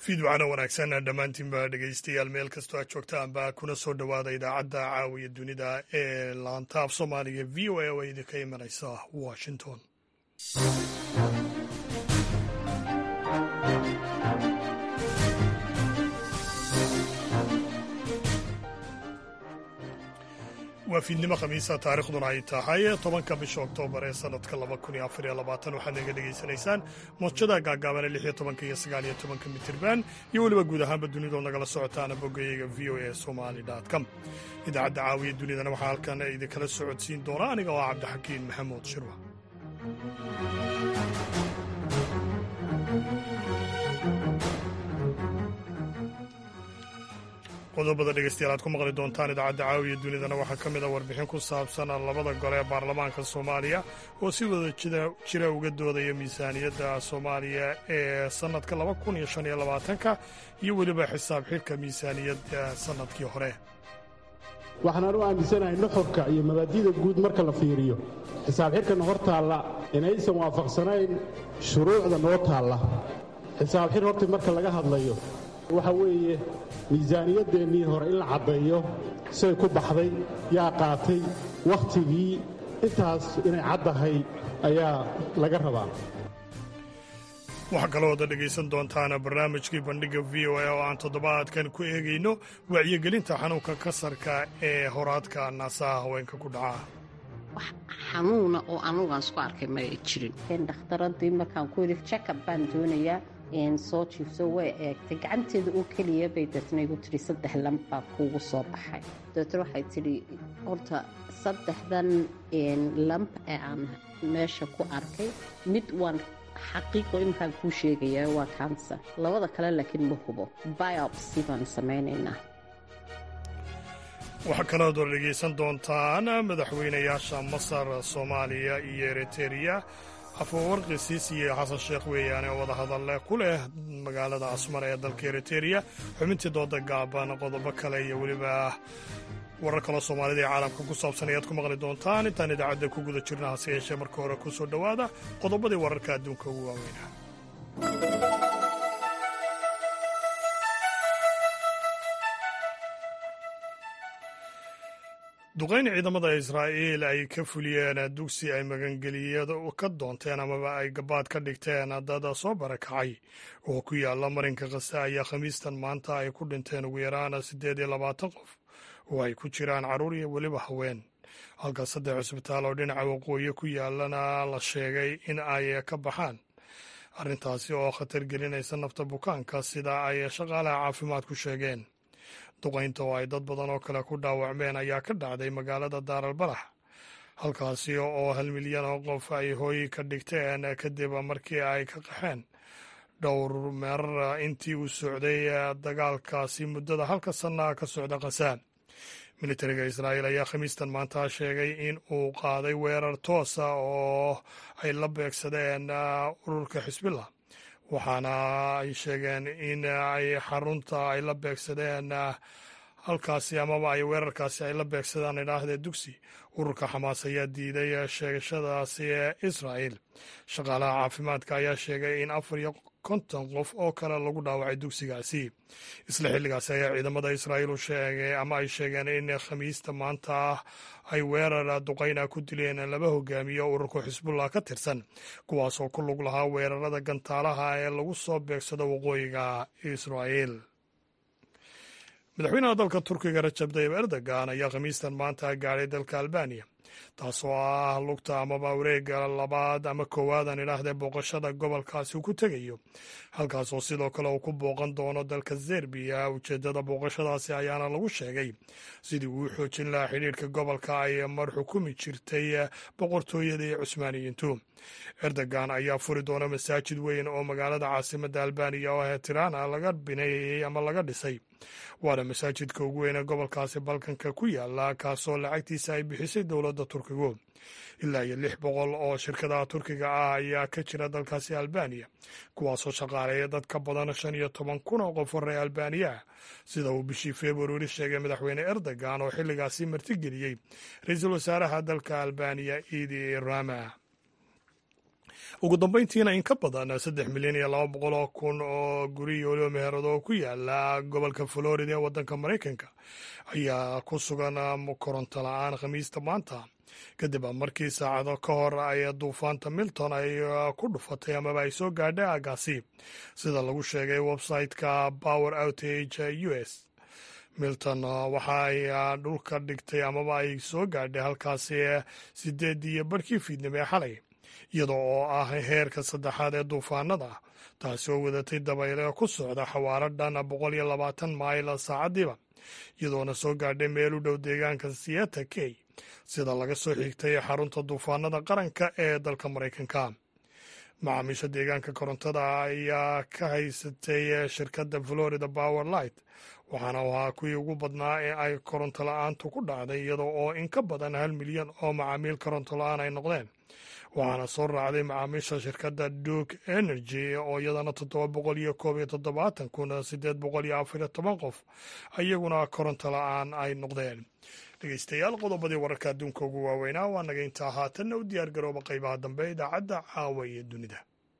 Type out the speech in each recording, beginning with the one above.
fiidwacana wanaagsan dhammaantiinba dhegaystayaal meel kastoo aad joogtaanba kuna soo dhowaada idaacadda caawiya dunida ee laanta af soomaaliga v o a oo idinka imanaysa washington waa fiidnimo khamiisa taarikhduna ay tahay tobanka bisha oktoobar ee sanadka laba kun iyo afar iyo labaatan waxaad naga dhegaysanaysaan moodjada gaagaaban ee lix iyo tobanka iyo sagaal iyo tobanka mitirban iyo weliba guud ahaanba dunidood nagala socotaana boggayaga v o a somali com idaacadda caawiya dunidana waxaa halkan idinkala socodsiin doona aniga oo ah cabdixakiin maxamuud shirwa qodobada dhegeystayaal aad ku maqli doontaan idaacadda caawiya dunidana waxaa ka mid a warbixin ku saabsan labada gole ee baarlamaanka soomaaliya oo si wada jira uga doodaya miisaaniyadda soomaaliya ee sannadka laba kun iyo shan iyo labaatanka iyo weliba xisaab xidhka miisaaniyadda sannadkii hore waxaan u aaminsanahay nuxurka iyo mabaadi'da guud marka la fiiriyo xisaab xidhkana hor taalla inaysan waafaqsanayn shuruucda noo taalla xisaab xidh horta marka laga hadlayo waxa weeye miisaaniyadeennii hore in la caddeeyo say ku baxday yaa qaatay wakhtigii intaas inay caddahay ayaa laga rabaa waxaa kaloo wada dhegaysan doontaana barnaamijkii bandhigga v o a oo aan toddobaadkan ku eegayno wacyigelinta xanuunka kasarka ee horaadka naasaha haweenka ku dhaca wax xanuuna oo anugaan isku arkay ma ay jirin dhakhtaradii markaan ku yidhi jakab baan doonayaa soo jiifso way eegtay gacanteeda oo keliya bay deetna igu tidhi saddex lamb baa kuugu soo baxay deetna waxay tidhi horta saddexdan lamb ee aan meesha ku arkay mid waan xaqiiqo iminkaan kuu sheegayaa waa kanser labada kale laakiin ma hubo biopsy baan samaynaynaa waxaa kalood war dhegaysan doontaan madaxweynayaasha masar soomaaliya iyo eritereya afawarqi siisi iyo xasan sheekh weeyaane oo wadahadalle ku leh magaalada asmar ee dalka eritereya xubintii dooda gaaban qodobo kale iyo weliba warar kaloo soomaalida ee caalamka ku saabsan ayaad ku maqli doontaan intaan idaacadda ku guda jirna hase yeeshee marka hore ku soo dhowaada qodobadii wararka adduunka ugu waaweynaa duqayn ciidamada israa'iil ay ka fuliyeen dugsi ay magangeliyada ka doonteen amaba ay gabaad ka dhigteen dad soo barakacay oo ku yaala marinka kase ayaa khamiistan maanta ay ku dhinteen ugu yaraan siddeed iyo labaatan qof oo ay ku jiraan carruur iyo weliba haween halka saddex cusbitaal oo dhinaca waqooyi ku yaalana la sheegay in ay ka baxaan arrintaasi oo khatar gelinaysa nafta bukaanka sida ay shaqaalaha caafimaad ku sheegeen duqaynta oo ay dad badan oo kale ku dhaawacmeen ayaa ka dhacday magaalada daaralbalax halkaasi oo hal milyan oo qof ay hooy ka dhigteen kadib markii ay ka qaxeen dhowr meerar intii uu socday dagaalkaasi muddada halka sanaa ka socda khasaa militariga israa'iil ayaa khamiistan maanta sheegay in uu qaaday weerar toosa oo ay la beegsadeen ururka xisbillah waxaana ay sheegeen in ay xarunta ay la beegsadeen halkaasi amaba ay weerarkaasi ay la beegsadaan idhaahdee dugsi ururka xamaas ayaa diiday sheegashadaasi ee israa'il shaqaalaha caafimaadka ayaa sheegay in afar iyo konton qof oo kale lagu dhaawacay dugsigaasi isla xilligaasi ayaa ciidamada israa'iil u sheegay ama ay sheegeen in khamiista maanta ay weerar duqayna ku dileen laba hogaamiyo ururka xisbullah ka tirsan kuwaasoo ku lug lahaa weerarada gantaalaha ee lagu soo beegsado waqooyiga israa'iil madaxweynaha dalka turkiga rajab tayib erdogan ayaa khamiistan maanta gaadhay dalka albaniya taasoo ah lugta amaba wareega labaad ama koowaadaan idhaahdee booqashada gobolkaasi uu ku tegayo halkaasoo sidoo kale uu ku booqan doono dalka zerbiya ujeeddada booqashadaasi ayaana lagu sheegay sidii uu xoojin lahaa xidhiirka gobolka ay mar xukumi jirtay boqortooyadii cusmaaniyiintu erdogan ayaa furi doona masaajid weyn oo magaalada caasimadda albaniya oo ah tirana laga bineeyey ama laga dhisay waana masaajidka ugu weyn ee gobolkaasi balkanka ku yaala kaasoo lacagtiisa ay bixisay dowladda turkigu ilaa iyo lix boqol oo shirkadaha turkiga ah ayaa ka jira dalkaasi albaniya kuwaasoo shaqaaleeya dad ka badan shan iyo toban kun oo qof horey albaniya ah sida uu bishii februari sheegay madaxweyne erdogan oo xilligaasi martigeliyey ra-iisul wasaaraha dalka albaniya idi rama ugu dambeyntiina in ka badan saddex milyan iyo laba boqol oo kun oo guri iyo weliba meherado oo ku yaala gobolka florida ee waddanka maraykanka ayaa ku sugan koronto la-aan khamiista maanta kadib markii saacado ka hor ay duufaanta milton ay ku dhufatay amaba ay soo gaadhay aagaasi sida lagu sheegay website-ka power outage u s milton waxa ay dhulka dhigtay amaba ay soo gaadhay halkaasi sideed iyo barhkii fiidnimo ee xalay iyadoo oo ah heerka saddexaad ee duufaanada taasi oo wadatay dabayle ku socda xawaaro dhan boqol iyo labaatan mayl saacadiiba iyadoona soo gaadhay meel u dhow deegaanka sieta key sida laga soo xigtay xarunta duufaanada qaranka ee dalka maraykanka macaamiisha deegaanka korontada ayaa ka haysatay shirkadda florida power light waxaana ahaa kuwii ugu badnaa ee ay koronto la-aantu ku dhacday iyadoo oo in ka badan hal milyan oo macaamiil koronto la-aan ay noqdeen waxaana soo raacday macaamiisha shirkadda duke energy oo iyadana toddoba boqol iyo koob iyo toddobaatan kun sideed boqol iyo afar iyo toban qof iyaguna koronto la-aan ay noqdeen dhegeystayaal qodobadii wararka adduunka ugu waaweynaa waa naga intaa haatanna u diyaar garooba qaybaha dambe idaacadda caawa iyo dunida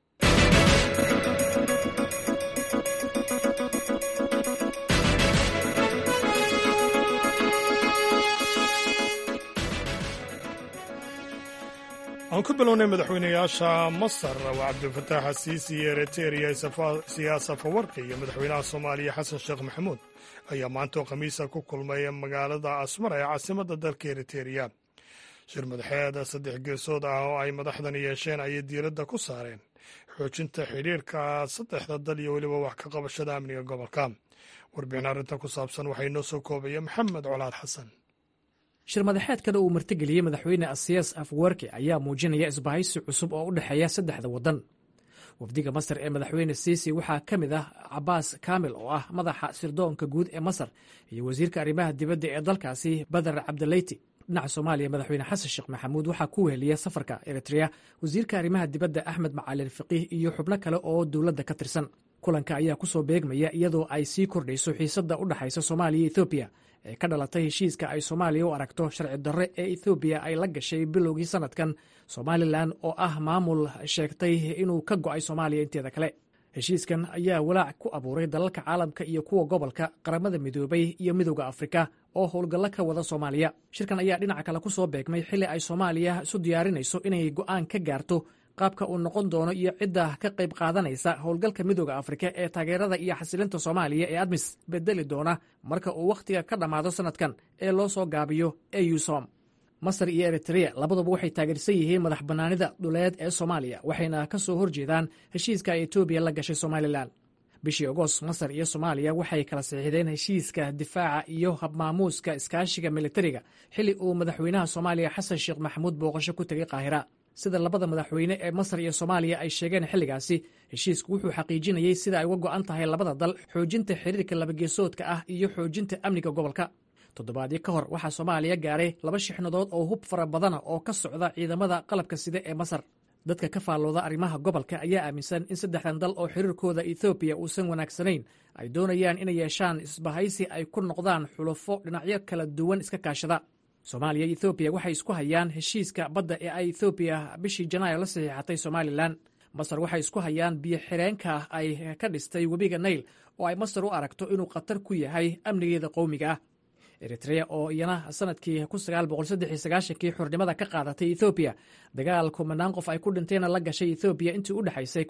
aan ku bilownay madaxweynayaasha masar waa cabdilfataax asiisi iyo eritrea siyaasa fawarka iyo madaxweynaha soomaaliya xasan sheekh maxamuud ayaa maanta oo khamiisa ku kulmay magaalada asmara ee caasimadda dalka eritereya shir madaxeed saddex geesood ah oo ay madaxdan yeesheen ayay diiradda ku saareen xoojinta xidhiirka saddexda dal iyo weliba wax ka qabashada amniga gobolka warbixin arrintan ku saabsan waxaa inoo soo koobaya maxamed colaad xasan shir madaxeedkan uu martigeliyey madaxweyne asiyas afwerki ayaa muujinaya isbahaysi cusub oo u dhexeeya saddexda waddan wafdiga masar ee madaxweyne siisi waxaa ka mid ah cabaas kaamil oo ah madaxa sirdoonka guud ee masar iyo wasiirka arrimaha dibadda ee dalkaasi badar cabdileyti dhinaca soomaaliya madaxweyne xasan sheekh maxamuud waxaa ku weheliya safarka eritrea wasiirka arrimaha dibadda axmed macalin faqiih iyo xubno kale oo dowladda ka tirsan kulanka ayaa ku soo beegmaya iyadoo ay sii kordhayso xiisadda u dhexaysa soomaaliya iyo ethoobiya ee ka dhalatay heshiiska ay soomaaliya u aragto sharci darre ee ethoobiya ay la gashay bilowgii sannadkan somalilan oo ah maamul sheegtay inuu ka go'ay soomaaliya inteeda kale heshiiskan ayaa walaac ku abuuray dalalka caalamka iyo kuwa gobolka qaramada midoobay iyo midowda afrika oo howlgallo ka wada soomaaliya shirkan ayaa dhinaca kale ku soo beegmay xilli ay soomaaliya isu diyaarinayso inay go'aan ka gaarto qaabka uu noqon doono iyo cidda ka qayb qaadanaysa howlgalka midooda afrika ee taageerada iyo xasilinta soomaaliya ee admis bedeli doona marka uu wakhtiga ka dhammaado sannadkan ee loo soo gaabiyo eusom masar iyo eritrea labaduba waxay taageersan yihiin madax bannaanida dhuleed ee soomaaliya waxayna ka soo horjeedaan heshiiska ay etoobiya la gashay somalilan bishii agost masar iyo soomaaliya waxay kala saxiixdeen heshiiska difaaca iyo habmaamuuska iskaashiga militariga xilli uu madaxweynaha soomaaliya xasan sheekh maxamuud booqasho ku tegay qaahira sida labada madaxweyne ee masar iyo soomaaliya ay sheegeen xilligaasi heshiisku wuxuu xaqiijinayey sida ay uga go'an tahay labada dal xoojinta xiriirka labageesoodka ah iyo xoojinta amniga gobolka toddobaadyo ka hor waxaa soomaaliya gaaray laba shixnadood oo hub fara badana oo ka socda ciidamada qalabka sida ee masar dadka ka faallooda arrimaha gobolka ayaa aaminsan in saddexdan dal oo xiriirkooda ethoobiya uusan wanaagsanayn ay doonayaan inay yeeshaan isbahaysi ay ku noqdaan xulufo dhinacyo kala duwan iska kaashada soomaaliya iyo ethoobiya waxay isku hayaan heshiiska badda ee ay ethoobiya bishii janaayo la saxiixatay somalilan masar waxay isku hayaan biyo xireenka ay ka dhistay webiga nayl oo ay masar u aragto inuu khatar ku yahay amnigeeda qowmiga ah eritrea oo iyana sanadkii kii xurnimada ka qaadatay ethoobiya dagaal kumanaan qof ay ku dhinteenna la gashay ethoobiya intii u dhexaysay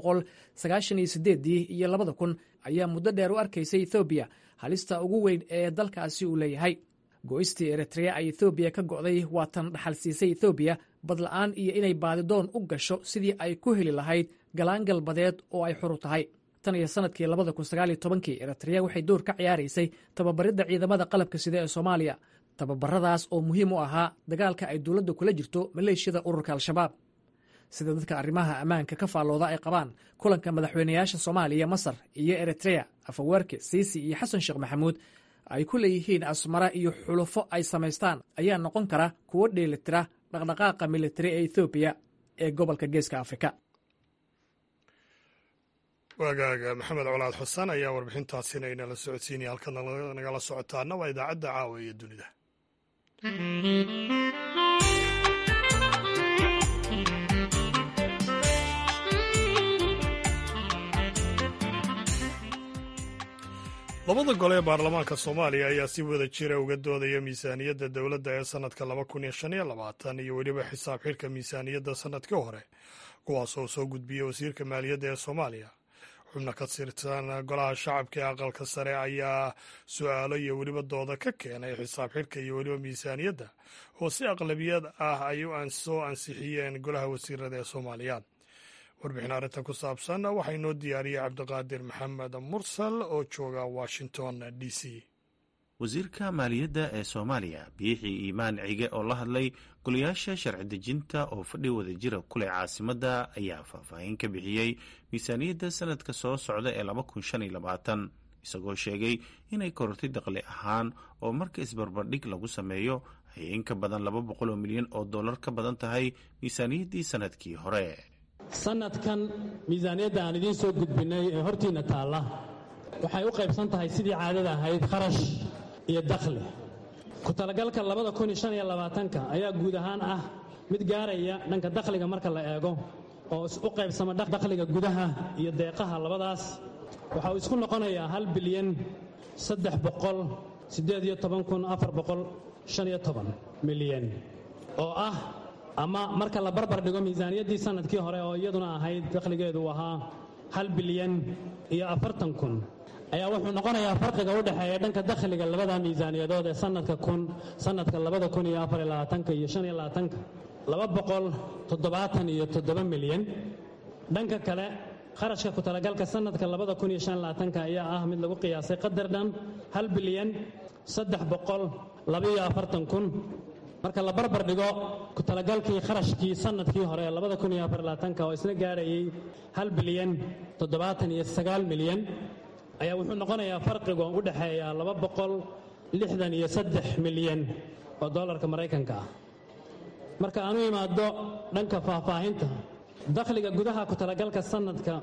iyo labada kun ayaa muddo dheer u arkaysay ethoobiya halista ugu weyn ee dalkaasi uu leeyahay go'istii eritrea ay ethoobiya ka go'day waa tan dhaxal siisay ethoobiya badla'aan iyo inay baadidoon u gasho sidii ay ku heli lahayd galaangal badeed oo ay xuru tahay tan iyo sanadkii labada kun sagaal iyo tobankii eritrea waxay door ka ciyaaraysay tababaridda ciidamada qalabka sida ee soomaaliya tababaradaas oo muhiim u ahaa dagaalka ay dowladda kula jirto maleeshiyada ururka al-shabaab sida dadka arrimaha ammaanka ka faallooda ay qabaan kulanka madaxweynayaasha soomaaliya masar iyo eritrea afaweerke siisi iyo xasan sheekh maxamuud ay ku leeyihiin asmara iyo xulufo ay samaystaan ayaa noqon kara kuwo dheelitira dhaqdhaqaaqa militari ee ethoobiya ee gobolka geeska afrika waagaaga maxamed colaad xusaan ayaa warbixintaasina inala socodsiinaya halkaad nagala socotaana waa idaacadda caawa iyo dunida labada gole ee baarlamaanka soomaaliya ayaa si wada jira uga doodaya miisaaniyadda dowladda ee sannadka iyo weliba xisaab xidhka miisaaniyadda sannadkii hore kuwaas oo soo gudbiyey wasiirka maaliyadda ee soomaaliya xubno ka tirsan golaha shacabka ee aqalka sare ayaa su-aalo iyo weliba dooda ka keenay xisaab xidhka iyo weliba miisaaniyadda oo si aqlabiyad ah ay soo ansixiyeen golaha wasiirada ee soomaaliya warbixin arrintan ku saabsan waxaa inoo diyaariyey cabdiqaadir maxamed mursal oo jooga washington d c wasiirka maaliyadda ee soomaaliya biixii iimaan cige oo la hadlay golayaasha sharci dejinta oo fadhi wadajira kuleh caasimadda ayaa faahfaahin ka bixiyey miisaaniyadda sanadka soo socda ee isagoo sheegay inay korortay daqli ahaan oo marka isbarbardhig lagu sameeyo ay in ka badan laba boqol oo milyan oo dollar ka badan tahay miisaaniyaddii sanadkii hore sanadkan miisaaniyadda aan idiin soo gudbinnay ee hortiinna taalla waxay u qaybsan tahay sidii caadada ahayd kharash iyo dakhli ku talagalka labada kun iyo shan iyo labaatanka ayaa guud ahaan ah mid gaaraya dhanka dakhliga marka la eego oo u qaybsama dakhliga gudaha iyo deeqaha labadaas waxa uu isku noqonayaa hal bilyan saddex boqol siddeed iyo toban kun afar boqol shan iyo toban milyan oo ah ama marka la barbar dhigo miisaaniyaddii sanadkii hore oo iyaduna ahayd dakhligeedu ahaa hal bilyan iyo afartan kun ayaa wuxuu noqonayaa farqiga u dhexeeya dhanka dakhliga labada miisaaniyadood ee sanadka kun sanadka labada kun iyo afar iyo labaatanka iyo shan iyo labaatanka laba boqol toddobaatan iyo toddoba milyan dhanka kale kharashka ku talagalka sanadka labada kun iyo shan iyo labaatanka ayaa ah mid lagu qiyaasay qadar dhan hal bilyan saddex boqol labaiyo afartan kun marka la barbar dhigo ku talagalkii kharashkii sanadkii hore ee labada kun iyo afar iyo labaatanka oo isna gaarayay hal bilyan toddobaatan iyo sagaal milyan ayaa wuxuu noqonayaa farqiga u dhexeeya laba boqol lixdan iyo saddex milyan oo dollarka maraykanka ah marka aanu imaado dhanka faahfaahinta dakhliga gudaha ku talagalka sanadka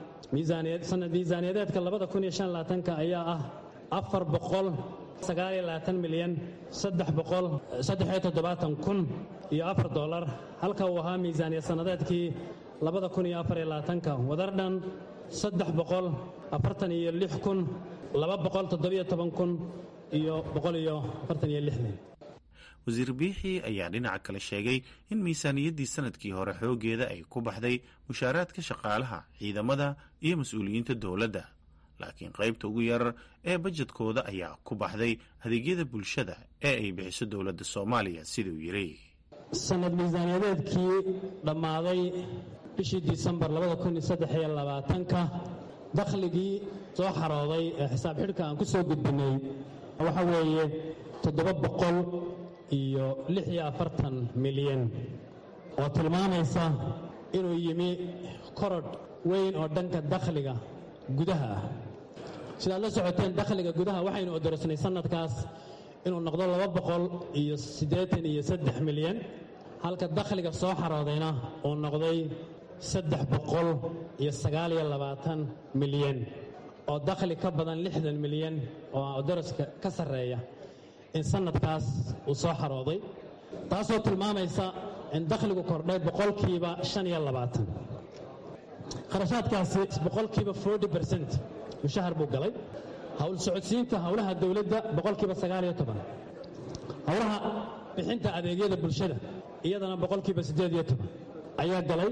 sanad miisaaniyadeedka labada kun iyo shan labaatanka ayaa ah afar boqol sagaaliyo labaatan milyan saddex boqol saddexiyo toddobaatan kun iyo afar dollar halka uu ahaa miisaaniya sannadeedkii labada kun iyo afar iyo labaatanka wadar dhan saddex boqol afartan iyo lix kun laba boqol toddobiyo toban kun iyo boqol iyo afartan iyo lixdan wasiir biixii ayaa dhinaca kale sheegay in miisaaniyaddii sanadkii hore xooggeeda ay ku baxday mushaaraadka shaqaalaha ciidamada iyo mas-uuliyiinta dowladda laakiin qaybta ugu yar ee bajedkooda ayaa ku baxday adeegyada bulshada ee ay bixiso dowladda soomaaliya siduu yidhi sanad miisaaniyadeedkii dhammaaday bishii disembar labadakuniyosdexiyoabaatanka dakhligii soo xarooday ee xisaab xidhka aan ku soo gudbinnay waxa weeye toddoba boqol iyo lix iyo afartan milyan oo tilmaamaysa inuu yimi korodh weyn oo dhanka dakhliga gudaha ah sidaad la socoteen dakhliga gudaha waxaynu odorosnay sanadkaas inuu noqdo laba boqol iyo siddeetan iyo saddex milyan halka dakhliga soo xaroodayna uu noqday saddex boqol iyo sagaal iyo labaatan milyan oo dakhli ka badan lixdan milyan oo odoroska ka sarreeya in sanadkaas uu soo xarooday taasoo tilmaamaysa in dakhligu kordhay boqolkiiba shan iyo labaatan kharashaadkaasi boqolkiiba forty bercent mushahar buu galay hawl socodsiinta howlaha dowladda boqolkiiba sagaal iyo toban howlaha bixinta adeegyada bulshada iyadana boqolkiiba siddeed iyo toban ayaa galay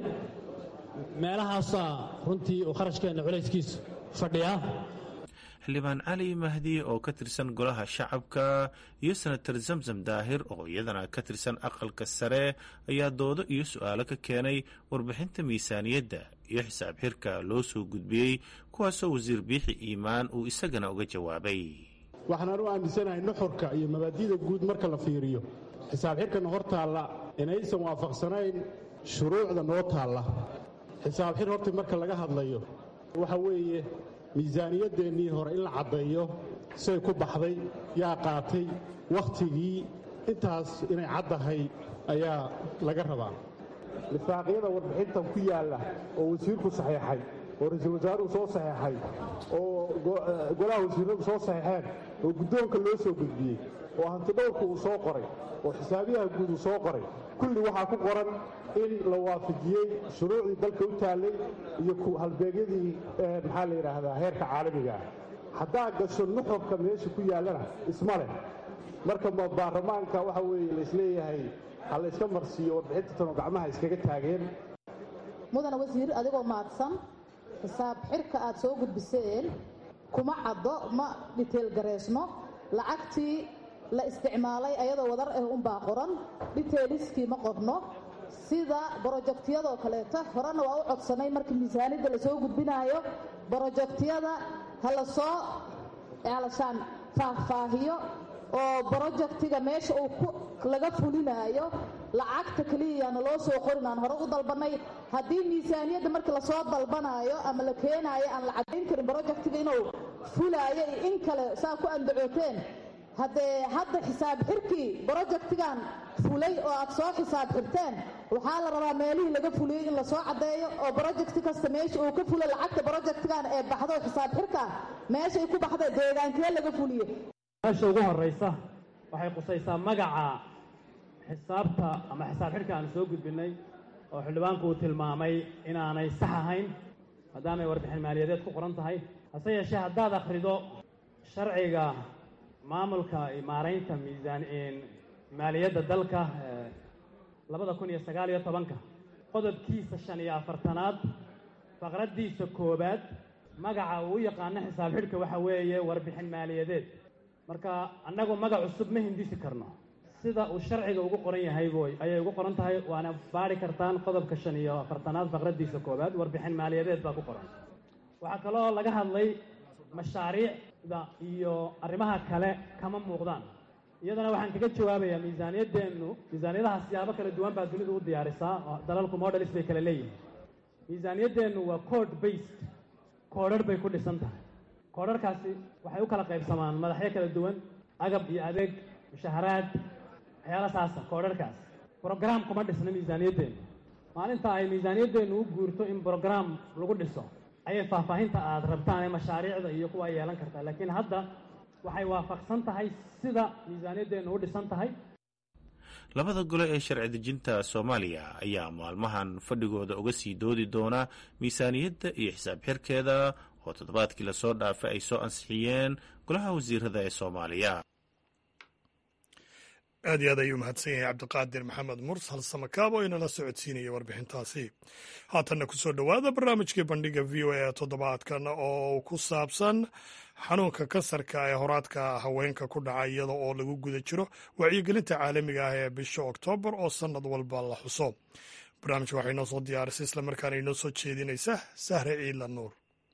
meelahaasaa runtii uu kharashkeenna culayskiisu fadhiyaa xildhibaan cali mahdi oo ka tirsan golaha shacabka iyo senatar zamzam daahir oo iyadana ka tirsan aqalka sare ayaa doodo iyo su-aalo ka keenay warbixinta miisaaniyadda iyo xisaab xirka loo soo gudbiyey kuwaasoo wasiir biixi iimaan uu isagana uga jawaabay waxaan u aaminsanahay nuxurka iyo mabaadi'da guud marka la fiiriyo xisaab xirkana hor taalla inaysan waafaqsanayn shuruucda noo taalla xisaab xir horta marka laga hadlayo waxa weeye miisaaniyadeennii hore in la caddeeyo say ku baxday yaa qaatay wakhtigii intaas inay caddahay ayaa laga rabaa lifaaqyada warbixintan ku yaalla oo wasiirku saxiixay oo ra-iisul wasaaruhu soo saxiixay oo golaha wasiiradu soo saxiixeen oo guddoonka loo soo gudbiyey oo hantidhowrka uu soo qoray oo xisaabiyaha guud uu soo qoray kulli waxaa ku qoran in la waafajiyey shuruucdii dalka u taallay iyo halbeegyadii maxaa la yidhaahdaa heerka caalamiga ah haddaa gasho nuxurka meesha ku yaallana isma leh marka ma baarlamaanka waxa weeye laisleeyahay ha layska marsiiyo warbixinta tanoo gacmaha iskaga taageen mudana wasiir adigoo mahadsan xisaab xirka aad soo gudbiseen kuma caddo ma dhiteelgareysno lacagtii la isticmaalay ayadoo wadar ah unbaa qoran dhiteeliskii ma qorno sida brojektiyadoo kaleeto horena waa u codsanay markii miisaanidda lasoo gudbinaayo brojektiyada ha la soo alashaan faahfaahiyo oo brojektiga meesha uu laga fulinaayo lacagta keliyayaana loo soo qorin aan hore u dalbanay haddii miisaaniyadda markii lasoo dalbanaayo ama la keenaayo aan la caddayn karin brojektiga inuu fulaayo iyo in kale saa ku andacooteen haddee hadda xisaab xirkii brojektigan fulay oo aad soo xisaab xirteen waxaa la rabaa meelihii laga fuliyey in lasoo caddeeyo oo brojekti kasta meesha uu ka fulo lacagta brojektigan ee baxdo xisaab xirka meeshay ku baxda deegaankee laga fuliyo meesha ugu horraysa waxay qusaysaa magaca xisaabta ama xisaab xidhka aanu soo gudbinnay oo xildhibaanku uu tilmaamay inaanay sax ahayn maadaamay warbixin maaliyadeed ku qoran tahay hase yeeshee haddaad akhrido sharciga maamulka maaraynta miisaan maaliyadda dalka labada kun iyo sagaal iyo tobanka qodobkiisa shan iyo afartanaad faqraddiisa koowaad magaca uu u yaqaano xisaab xidhka waxa weeye warbixin maaliyadeed marka annagu magac cusub ma hindisi karno sida uu sharciga ugu qoran yahay boy ayay ugu qoran tahay waana baari kartaan qodobka shan iyo afartanaad faqraddiisa koowaad warbixin maaliyadeed baa ku qoran waxaa kaloo laga hadlay mashaariicda iyo arrimaha kale kama muuqdaan iyadana waxaan kaga jawaabayaa miisaaniyaddeennu miisaaniyadaha siyaabo kala duwan baa dunidu u diyaarisaa oo dalalku modelis bay kala leeyihin miisaaniyaddeennu waa code based koodharh bay ku dhisan tahay koodharhkaasi waxay u kala qaybsamaan madaxyo kala duwan agab iyo adeeg mushaharaad waxyaala saasa koodharhkaas brograam kuma dhisna miisaaniyaddeennu maalinta ay miisaaniyaddeennu u guurto in brograam lagu dhiso ayay faahfaahinta aad rabtaan ee mashaariicda iyo kuwa yeelan kartaa laakiin hadda waxay waafaqsan tahay sida miisaaniyaddeennu u dhisan tahay labada gole ee sharci dejinta soomaaliya ayaa maalmahan fadhigooda uga sii doodi doona miisaaniyadda iyo xisaab xirkeeda oo toddobaadkii lasoo dhaafay ay soo ansixiyeen golaha wasiirada ee soomaaliya aad iyo aad ayuu mahadsan yahay cabdiqaadir maxamed mursal samakaab oo inala socodsiinaya warbixintaasi haatanna kusoo dhowaada barnaamijkii bandhiga v o a toddobaadkan oo ku saabsan xanuunka kansarka ee horaadka haweenka ku dhaca iyada oo lagu guda jiro wacyigelinta caalamiga ah ee bisha oktoobar oo sannad walba la xuso barnaamijka waxay inoo soo diyaarisay islamarkaana inoo soo jeedinaysa sahre ciila nuur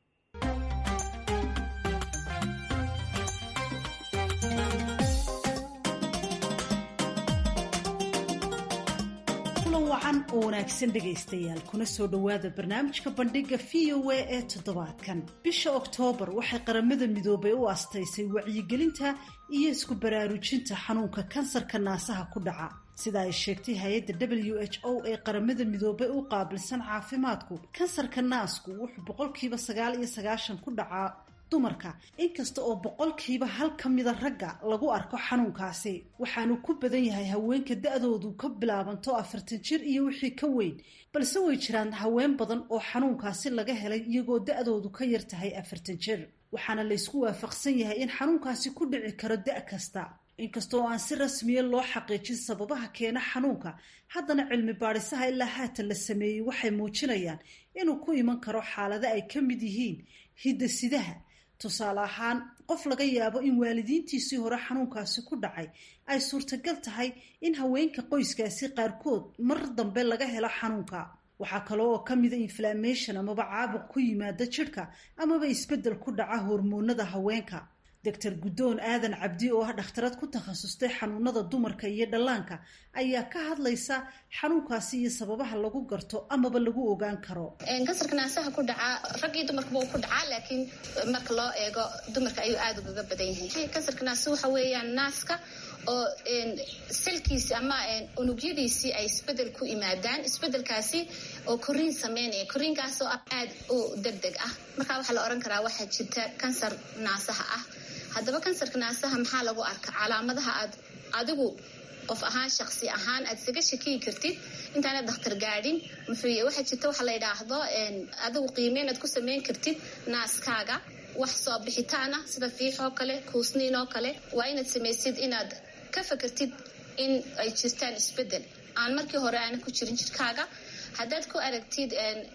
wacan oo wanaagsan dhegaystayaal kuna soo dhowaada barnaamijka bandhiga v o a ee toddobaadkan bisha oktoobar waxay qaramada midoobay u astaysay wacyigelinta iyo isku baraarujinta xanuunka kansarka naasaha ku dhaca sida ay sheegtay hay-adda w h o ee qaramada midoobay u qaabilsan caafimaadku kansarka naasku wuxuu boqolkiiba sagaal iyo sagaashan ku dhacaa dumarka inkasta oo boqolkiiba hal ka mida ragga lagu arko xanuunkaasi waxaanu ku badan yahay haweenka da-doodu ka bilaabanto afartan jir iyo wixii ka weyn balse way jiraan haween badan oo xanuunkaasi laga helay iyagoo da-doodu ka yar tahay afartan jir waxaana laysku waafaqsan yahay in xanuunkaasi ku dhici karo da' kasta inkasta oo aan si rasmiya loo xaqiijin sababaha keena xanuunka haddana cilmi baadhisaha ilaa haatan la sameeyey waxay muujinayaan inuu ku iman karo xaalado ay ka mid yihiin hidasidaha tusaale ahaan qof laga yaabo in waalidiintiisii hore xanuunkaasi ku dhacay ay suurtagal tahay in haweenka qoyskaasi qaarkood mar dambe laga helo xanuunka waxaa kale oo ka mida inflammation amaba caabuq ku yimaada jidhka amaba isbeddel ku dhaca hormoonada haweenka doctor guddoon aadan cabdi oo ah dhakhtarad ku takhasustay xanuunada dumarka iyo dhallaanka ayaa ka hadlaysa xanuunkaasi iyo sababaha lagu garto amaba lagu ogaan karo kansarka naasaha ku dhacaa rag iyo dumarkaba uu ku dhacaa laakiin marka loo eego dumarka ayuu aada ugaga badan yahay kansarka naasa waxa weeyaan naaska oo salkiisi ama unugyadiisii ay isbedel ku imaadaan isbedelkaasi oo koriin sameynaya koriinkaasoo ah aada u deg deg ah marka waxaa la ohan karaa waxaa jirta kansar naasaha ah haddaba kansarka naasaha maxaa lagu arka calaamadaha aad adigu qof ahaan shaqsi ahaan aad isaga shakiyi kartid intaanad dakhtar gaadhin muxuu waxaa jirta waxa la yidhaahdo adigu qiimeynaad ku sameyn kartid naaskaaga wax soo bixitaan ah sida fiix oo kale kuusniin oo kale waa inaad samaysid inaad ka fakartid in ay jirtaan isbedel aan markii hore aana ku jirin jirkaaga haddaad ku aragtid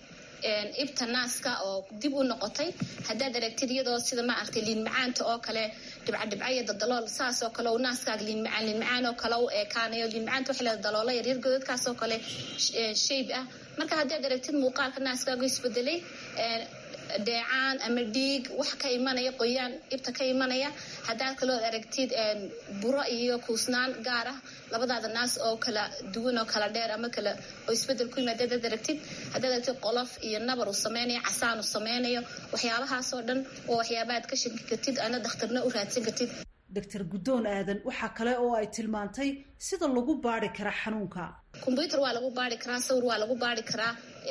ibta naaska oo dib u noqotay haddaad aragtid iyadoo sida ma aragtay liin macaanta oo kale dhibcadhibcaya dadalool saas oo kale naaskaaga liin macaan liin macaan oo kale u eekaanayo liin macaanta waxa leeda daloola yaryar godadkaas oo kale shayb ah marka haddaad aragtid muuqaalka naaskaagu isbedelay dheecaan ama dhiig wax ka imanaya qoyaan ibta ka imanaya haddaad kaloo aragtid buro iyo kuusnaan gaar ah labadaada naas oo kala duwan oo kala dheer ama kala oo isbedel ku yimaada haddaad aragtid haddaad aragtid qolof iyo nabar uu sameynayo casaan uu sameynayo waxyaabahaasoo dhan waa waxyaaba aad ka shaki kartid ana dakhtarna u raadsan kartid doctor guddoon aadan waxaa kale oo ay tilmaantay sida lagu baari kara xanuunka kombyuter waa lagu baari karaa sawir waa lagu baari karaa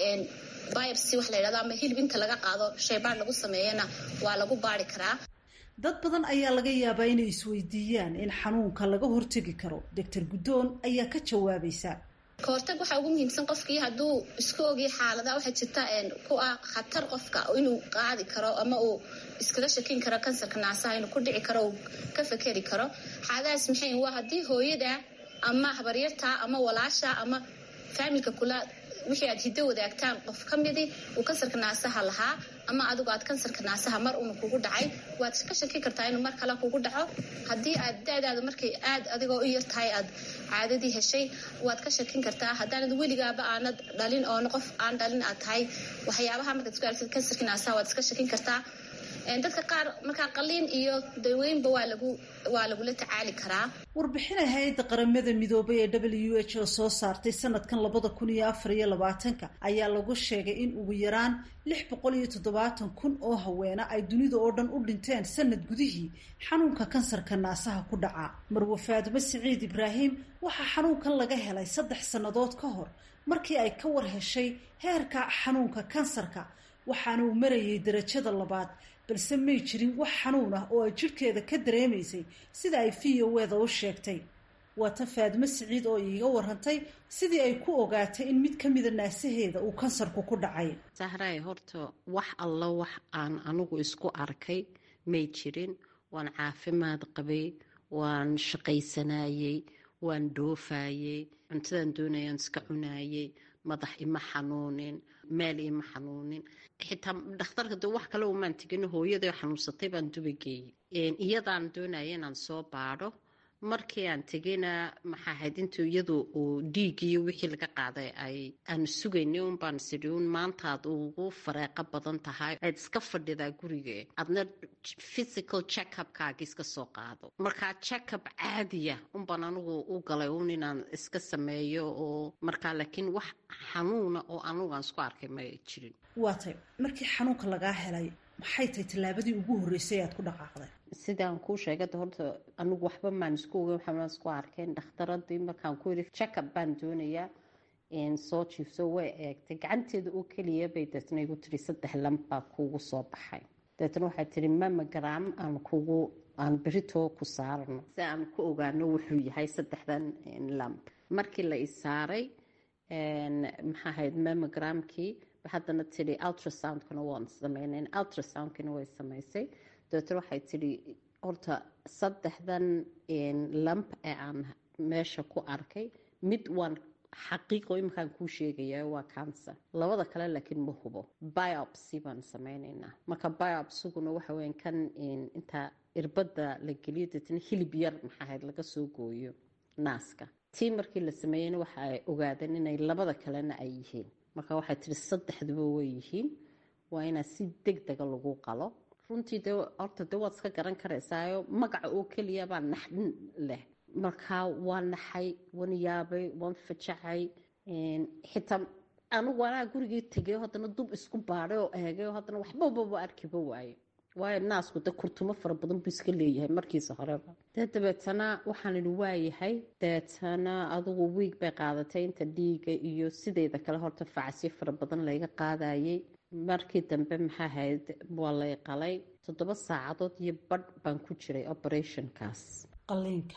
biopsy wax la yidhahdo ama hilib inta laga qaado shaybaar lagu sameeyana waa lagu baari karaa dad badan ayaa laga yaabaa inay isweydiiyaan in xanuunka laga hortegi karo doctor guddoon ayaa ka jawaabaysa kahortag waxaa ugu muhiimsan qofkii hadduu isku ogya xaalada waxaa jirta ku ah khatar qofka inuu qaadi karo ama uu iskaga shakin karo kansarka naasaha inuu ku dhici karo uu ka fakeri karo xaaladahaas maxay waa haddii hooyada ama habaryarta ama walaasha ama faamilka kula wixii aad hiddo wadaagtaan qof ka midii uu kansarka naasaha lahaa ama adigu aad kansarka naasaha mar una kugu dhacay waad ka shaki kartaa inuu mar kale kugu dhaco haddii aad da-daada markay aad adigoo u yar tahay aad caadadii heshay waad ka shakin kartaa haddaanad weligaaba aanad dhalin oona qof aan dhalin aad tahay waxyaabaha markaad isku aragtid kansarka naasaha waad iska shakin kartaa dadka qaar markaa qaliin iyo daweynba waa lagu waa lagula tacaali karaa warbixina hay-adda qaramada midoobay ee w h oo soo saartay sanadkan labada kun iyo afar iyo labaatanka ayaa lagu sheegay in ugu yaraan lix boqol iyo toddobaatan kun oo haweena ay dunida oo dhan u dhinteen sanad gudihii xanuunka kansarka naasaha ku dhaca marwe faadimo siciid ibraahim waxaa xanuunkan laga helay saddex sannadood ka hor markii ay ka war heshay heerka xanuunka kansarka waxaana uu marayay darajada labaad balse may jirin wax xanuun ah oo ay jidhkeeda ka dareemaysay sida ay v o weda u sheegtay waa ta faadimo siciid oo iiga warantay sidii ay ku ogaatay in mid ka mida naasaheeda uu kansarku ku dhacay sahraay horta wax alla wax aan anigu isku arkay may jirin waan caafimaad qabay waan shaqaysanayey waan dhoofayey cuntadan doonayaan iska cunaayey madax ima xanuunin meel ima xanuunin xitaa dhakhtarka de wax kale umaan tegin hooyada xanuunsatay baan duba geeyey iyadaan doonaya inaan soo baadho markii aan tegayna maxaa ahayd intuu iyadu uu dhiigiyo wixii laga qaaday ay aanu sugaynay un baan sidhi un maantaad ugu fareeqo badan tahay aad iska fadhidaa guriga adna physical checkupkaaga iska soo qaado markaa checkup caadiya unbaan anigu u galay un inaan iska sameeyo oo markaa laakiin wax xanuuna oo anigu aan isku arkay ma jirin waa tay markii xanuunka lagaa helay maxay tahay tallaabadii ugu horreysay aad ku dhaqaaqday sidaan kuu sheegada horta anigu waxba maan isku ogeyn waxbaan isku arkeen dhakhtaradii markaan ku yidhi checkup baan doonayaa soo jiifso way eegtay gacanteeda oo keliya bay deetna igu tiri saddex lamb baa kuugu soo baxay deetna waxay tiri mamagram aan kugu aan beritoo ku saarno si aan ku ogaano wuxuu yahay saddexdan lamb markii la isaaray maxaa ahayd mamogramkii haddana tidhi ultrasoundkana waan sameynay ultrasoundkina way samaysay dabeetna waxay tidhi horta saddexdan lamp ee aan meesha ku arkay mid waan xaqiiqo iminkaan kuu sheegaya waa cancer labada kale laakiin ma hubo biopsy baan sameyneynaa marka biopsiguna waxa weya kan intaa irbadda la geliyo deetna hilib yar maxaa ahayd laga soo gooyo naaska tii markii la sameeyeyna waxa ay ogaadeen inay labada kalena ay yihiin marka waxay tihi saddexduba way yihiin waa inaa si deg dega lagu qalo runtii de horta de waad iska garan karaysaayo magaca oo keliya baa naxdin leh markaa waa naxay waan yaabay waan fajacay xitaa anigu anaa gurigii tegay haddana dub isku baadhay oo eegay haddana waxbababa arkiba waaye waayo naasku de kurtumo fara badan buu iska leeyahay markiisa horeba dee dabeetana waxaan idhi waayahay dabeetana adugu wiig bay qaadatay inta dhiiga iyo sideeda kale horta facasyo fara badan layga qaadayay markii dambe maxaa ahayd waa lay qalay toddoba saacadood iyo badh baan ku jiray operationkaas qaliinka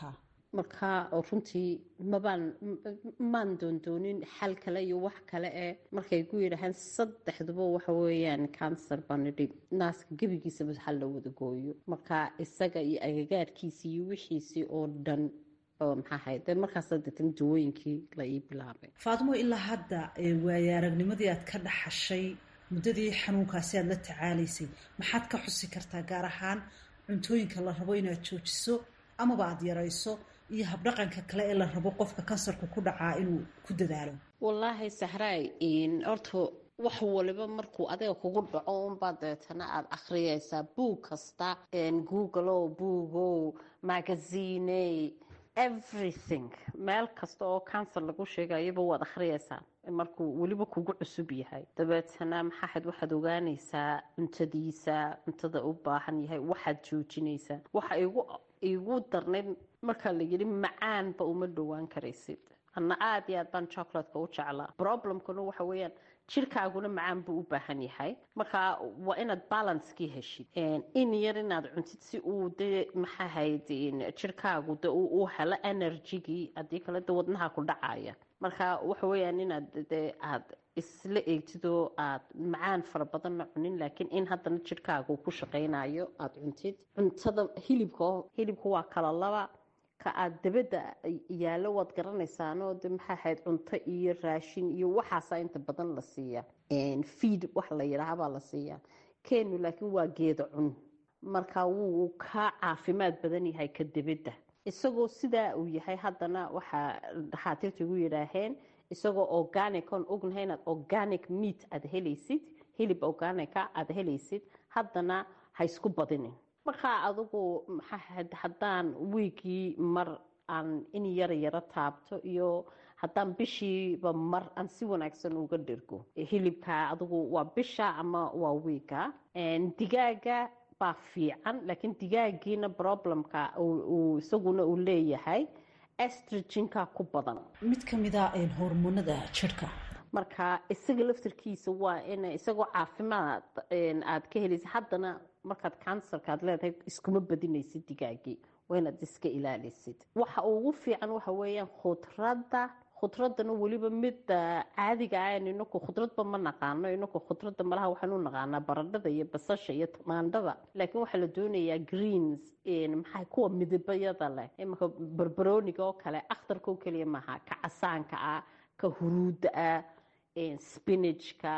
marka runtii mabaan maan doondoonin xal kale iyo wax kale ee markay ku yidhaahaan saddexduba waxa weeyaan cancer baan idhi naaska gebigiisaba hal la wada gooyo marka isaga iyo agagaarkiisii iyo wixiisii oo dhan maxaa ahayd dee markaas deetan dawooyinkii la ii bilaabay faatimo ilaa hadda waaye aragnimadii aad ka dhaxashay muddadii xanuunkaasi aad la tacaalaysay maxaad ka xusi kartaa gaar ahaan cuntooyinka la rabo inaad joojiso amaba aada yarayso iyo habdhaqanka kale ee la rabo qofka kansarku ku dhacaa inuu ku dadaalo wallaahi sahraay horta wax waliba markuu adiga kugu dhaco unbaa deetana aada akhriyaysaa buug kasta google buugow magaziiney everything meel kasta oo cancer lagu sheegayaba waad akhriyaysaa markuu weliba kugu cusub yahay dabeetana maxaahayd waxaad ogaanaysaa cuntadiisa cuntada u baahan yahay waxaad joojinaysaa waxa igu igu darnayd markaa la yidhi macaanba uma dhowaan karaysid anna aada iyo aad baan chocolatka u jeclaa problemkuna waxa weeyaan jirkaaguna macaan buu u baahan yahay marka waa inaad balanskii heshid in yar inaad cuntid si uu de maxaahayd jirkaagu de u helo energygii haddii kale de wadnaha ku dhacaya marka waxa weeyaan inaad de aad isla eegtid oo aad macaan fara badanna cunin laakiin in haddana jirkaagu ku shaqaynayo aada cuntid cuntada hilibka hilibka waa kala laba ka aada dabadda yaallo waad garanaysaanoo de maxaa ahayd cunto iyo raashin iyo waxaasaa inta badan la siiya feed wax la yidhaahabaa la siiyaa keenu laakiin waa geeda cun marka wuu ka caafimaad badan yahay ka dabadda isagoo sidaa uu yahay haddana waxaa dhakhaatiirta igu yidhaaheen isagoo organic oon ognahay inaad organic meat aada helaysid hilib organica aada helaysid haddana ha isku badinin markaa adigu maxaa haddaan wiigii mar aan in yara yaro taabto iyo haddaan bishiiba mar aan si wanaagsan uga dhergo hilibka adigu waa bisha ama waa wiiga digaaga baa fiican laakiin digaagiina problemka isaguna uu leeyahay estrajinka ku badan mid ka mida hormoonada jirka marka isaga laftarkiisa waa in isagoo caafimaad aad ka helaysa haddana markaad kansarka aad leedahay iskuma badinaysid digaagii waa inaad iska ilaalisid waxa ugu fiican waxa weeyaan khudradda khudradana weliba midda caadiga ah inaku khudradba ma naqaano inaku khudradda malaha waxaan u naqaanaa baradhada iyo basasha iyo tamaandhada laakiin waxaa la doonayaa greens maxaa kuwa midabayada leh imaka barbarooniga oo kale akhtarka oo keliya maaha ka casaanka ah ka huruudda ah spinachka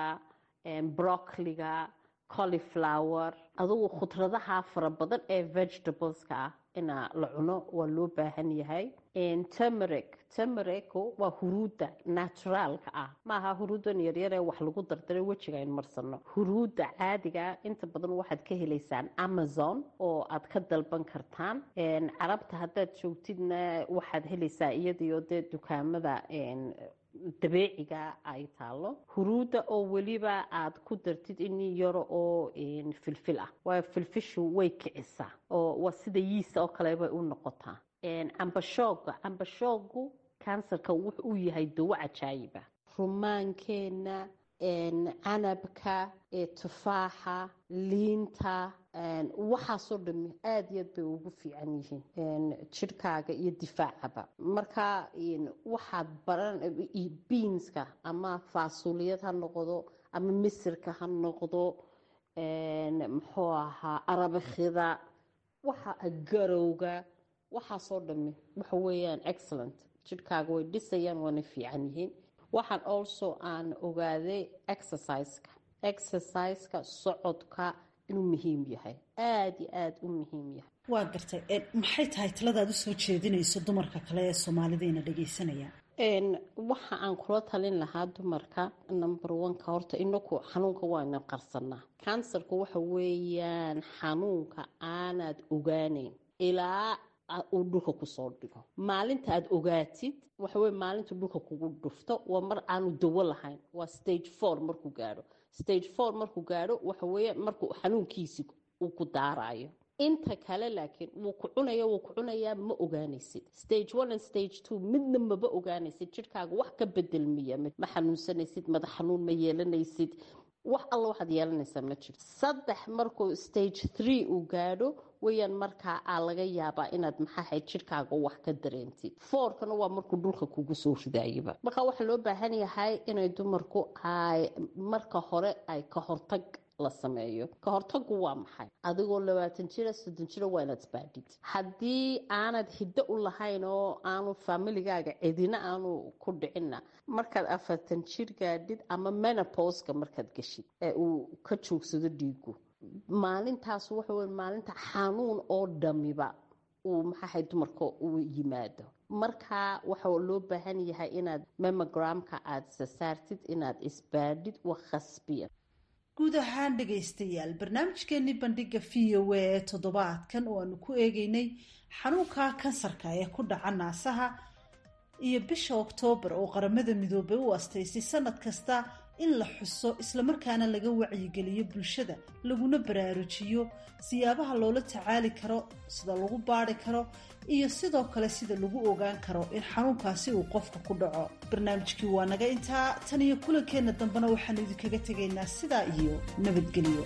broccoliga coliflower adugu khudradaha fara badan ee vegetables-ka ah ina la cuno waa loo baahan yahay temeric temerico waa huruudda naturaalka ah maaha huruuddan yaryar ee wax lagu dardaray wejiga ayn marsano huruudda caadiga inta badan waxaad ka helaysaan amazon oo aad ka dalban kartaan carabta haddaad joogtidna waxaad helaysaa iyadiyo dee dukaamada dabeeciga ay taalo huruudda oo weliba aad ku dartid in yaro oo filfil ah waayo filfishu way kicisaa oo waa sida yiisa oo kale bay u noqotaa cambashooga cambashoogu kansarka wuxuu u yahay dawo cajaayiba rumaankeenna canabka tufaaxa liinta waxaasoo dhami aada iyo aad bay ugu fiican yihiin jirhkaaga iyo difaacaba marka waxaad baran biinska ama faasuliyad ha noqdo ama misirka ha noqdo muxuu ahaa arabakhida waxa garowga waxaasoo dhami waxa weeyaan excellent jirhkaaga way dhisayaan waana fiican yihiin waxaan also aan ogaaday exerciseka exerciseka socodka inuu muhiim yahay aada iyo aada u muhiim yahay waa gartay maxay tahay taladaad usoo jeedinayso dumarka kale ee soomaalideena dhagaysanaya waxa aan kula talin lahaa dumarka number oneka horta inaku xanuunka waana qarsanaa kansarku waxa weeyaan xanuunka aanaad ogaaneyn ilaa uu dhulka kusoo dhigo maalinta aad ogaatid waxaweye maalinta dhulka kugu dhufto waa mar aanu dawo lahayn waa stage four markuu gaadho stage four markuu gaadho waxaweeye markuu xanuunkiisi uu ku daarayo inta kale laakiin wuu ku cunaya wuu ku cunayaa ma ogaanaysid stage one and stage two midna maba ogaanaysid jirhkaaga wax ka bedelmiya ma xanuunsanaysid madax xanuun ma yeelanaysid wax alla waxaad yeelanaysaa ma jirto saddex markuu stage three uu gaadho weyaan markaa aa laga yaabaa inaad maxaahayd jidhkaaga wax ka dareentid foorkana waa markuu dhulka kugu soo ridaayaba markaa waxaa loo baahan yahay inay dumarku ay marka hore ay ka hortag la sameeyo ka hortagu waa maxay adigoo labaatan jira soddon jira waa inaad isbaadhid haddii aanad hiddo u lahayn oo aanu faamiligaaga cidina aanu ku dhicinna markaad afartan jir gaadhid ama menoposka markaad geshid ee uu ka joogsado dhiigu maalintaas waxa wey maalinta xanuun oo dhamiba uu maxaahay dumarka uu yimaado marka waxa loo baahan yahay inaad memogramka aada sasaartid inaad isbaadhid wa khasbiya guud ahaan dhegaystayaal barnaamijkeenii bandhiga v o a ee toddobaadkan oo aanu ku eegeynay xanuunka kansarka ee ku dhaca naasaha iyo bisha oktoobar oo qaramada midoobay u astaysay sanad kasta in la xuso islamarkaana laga wacyigeliyo bulshada laguna baraarujiyo siyaabaha loola tacaali karo sida lagu baari karo iyo sidoo kale sida lagu ogaan karo in xanuunkaasi uu qofka ku dhaco barnaamijkii waa naga intaa tan iyo kulankeenna dambena waxaanu idinkaga tegaynaa sidaa iyo nabadgelyo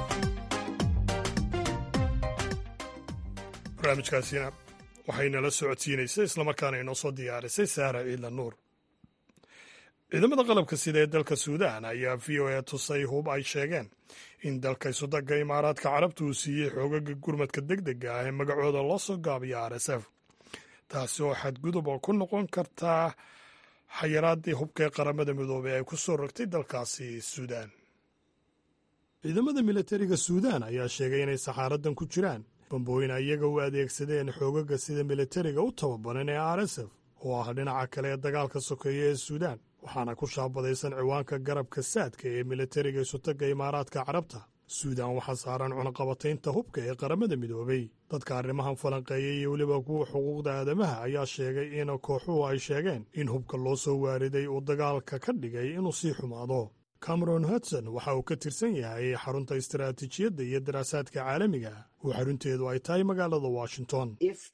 barnaamijkaasina waxaynala socodsiinaysay islamarkaana inoo soo diyaarisay saara ciidla nuur ciidamada qalabka sida ee dalka suudaan ayaa v o a tusay hub ay sheegeen in dalka isudagga imaaraadka carabta uu siiyey xoogaga gurmadka deg dega ah ee magacooda loo soo gaabiyo r s f taasi oo xadgudub oo ku noqon kartaa xayiraadii hubka ee qaramada midoobey ay ku soo rogtay dalkaasi suudaan ciidamada milatariga suudaan ayaa sheegay inay saxaaradan ku jiraan bambooyin iyaga u adeegsadeen xoogaga sida milatariga u tababaran ee r s f oo ah dhinaca kale ee dagaalka sokeeya ee suudaan waxaana ku shaabadaysan ciwaanka garabka saadka ee milatariga isutagga imaaraadka carabta suudaan waxaa saaran cunaqabataynta hubka ee qaramada midoobey dadka arrimahan falanqeeyay iyo weliba kuwa xuquuqda aadamaha ayaa sheegay in kooxuhu ay sheegeen in hubka loo soo waariday uu dagaalka ka dhigay inuu sii xumaado cameron hudson waxa uu ka tirsan yahay xarunta istaraatiijiyadda iyo daraasaadka caalamiga oo xarunteedu ay tahay magaalada washington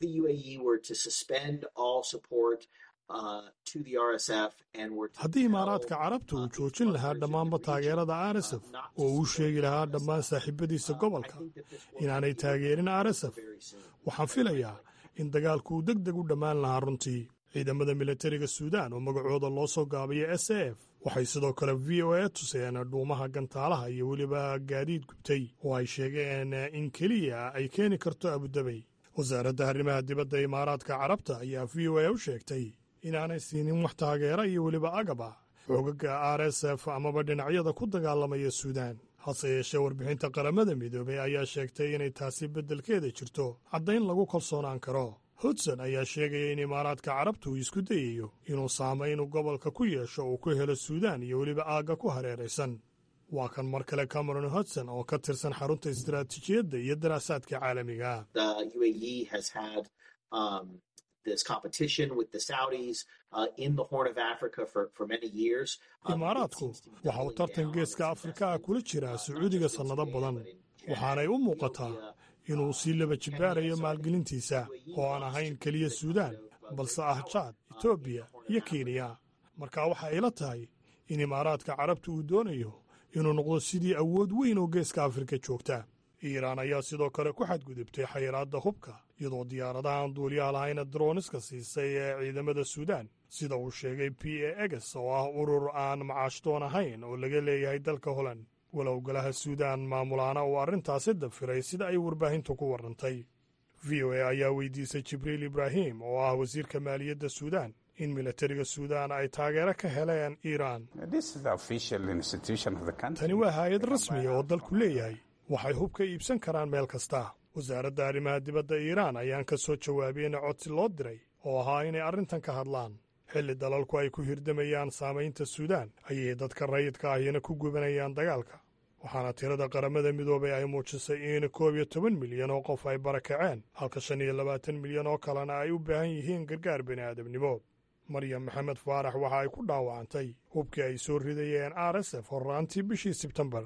haddii imaaraadka carabta uu joojin lahaa dhammaanba taageerada r s f oo uu sheegi lahaa dhammaan saaxiibadiisa gobolka inaanay taageerin r s f waxaan filayaa in dagaalku uu deg deg u dhammaan lahaa runtii ciidamada milatariga suudaan oo magacooda loo soo gaabiyo s a f waxay sidoo kale v o a tuseen dhuumaha gantaalaha iyo weliba gaadiid gubtay oo ay sheegeen in keliya ay keeni karto abudabey wasaaradda arrimaha dibadda imaaraadka carabta ayaa v o a u sheegtay inaanay siinin wax taageera iyo weliba agaba xoogaga r s f amaba dhinacyada ku dagaalamaya suudaan hase yeeshee warbixinta qaramada midoobey ayaa sheegtay inay taasi beddelkeeda jirto caddayn lagu kalsoonaan karo hudson ayaa sheegaya in imaaraadka carabta uu isku dayayo inuu saamayn gobolka ku yeesho uu ku helo suudaan iyo weliba aagga ku hareeraysan waa kan mar kale cameron hudson oo ka tirsan xarunta istaraatiijiyadda iyo daraasaadka caalamiga imaaraadku waxa uu tartan geeska afrika ah kula jiraa sacuudiga sannado badan waxaanay u muuqataa inuu sii laba jibbaarayo maalgelintiisa oo aan ahayn keliya suudaan balse ah jaad etoobiya iyo kenya marka waxa ila tahay in imaaraadka carabta uu doonayo inuu noqdo sidii awood weyn oo geeska afrika joogta iiraan ayaa sidoo kale ku xadgudubtay xayiraadda hubka iyadoo diyaaradahan duuliyaha lahayna droniska siisay ee ciidamada suudaan sida uu sheegay p a eges oo ah urur aan macaashdoon ahayn oo laga leeyahay dalka holand walow golaha suudaan maamulaana uu arrintaasi dafiray sida ay warbaahintu ku warrantay v o a ayaa weydiisay jibriil ibraahim oo ah wasiirka maaliyadda suudaan in milatariga suudaan ay taageero ka heleen iiraan tani waa hay-ad rasmiya oo dalku leeyahay waxay hub ka iibsan karaan meel kasta wasaaradda arrimaha dibadda iiraan ayaan ka soo jawaabiyeyna codsi loo diray oo ahaa inay arrintan ka hadlaan xilli dalalku ay ku hirdamayaan saamaynta suudaan ayay dadka rayidka ahina ku gubanayaan dagaalka waxaana tirada qaramada midoobay ay muujisay in koob iyo toban milyan oo qof ay barakaceen halka shan iyo labaatan milyan oo kalena ay u baahan yihiin gargaar bini'aadamnimo maryam maxamed faarax waxa ay ku dhaawacantay hubkii ay soo ridayeen r s f horraantii bishii sebtembar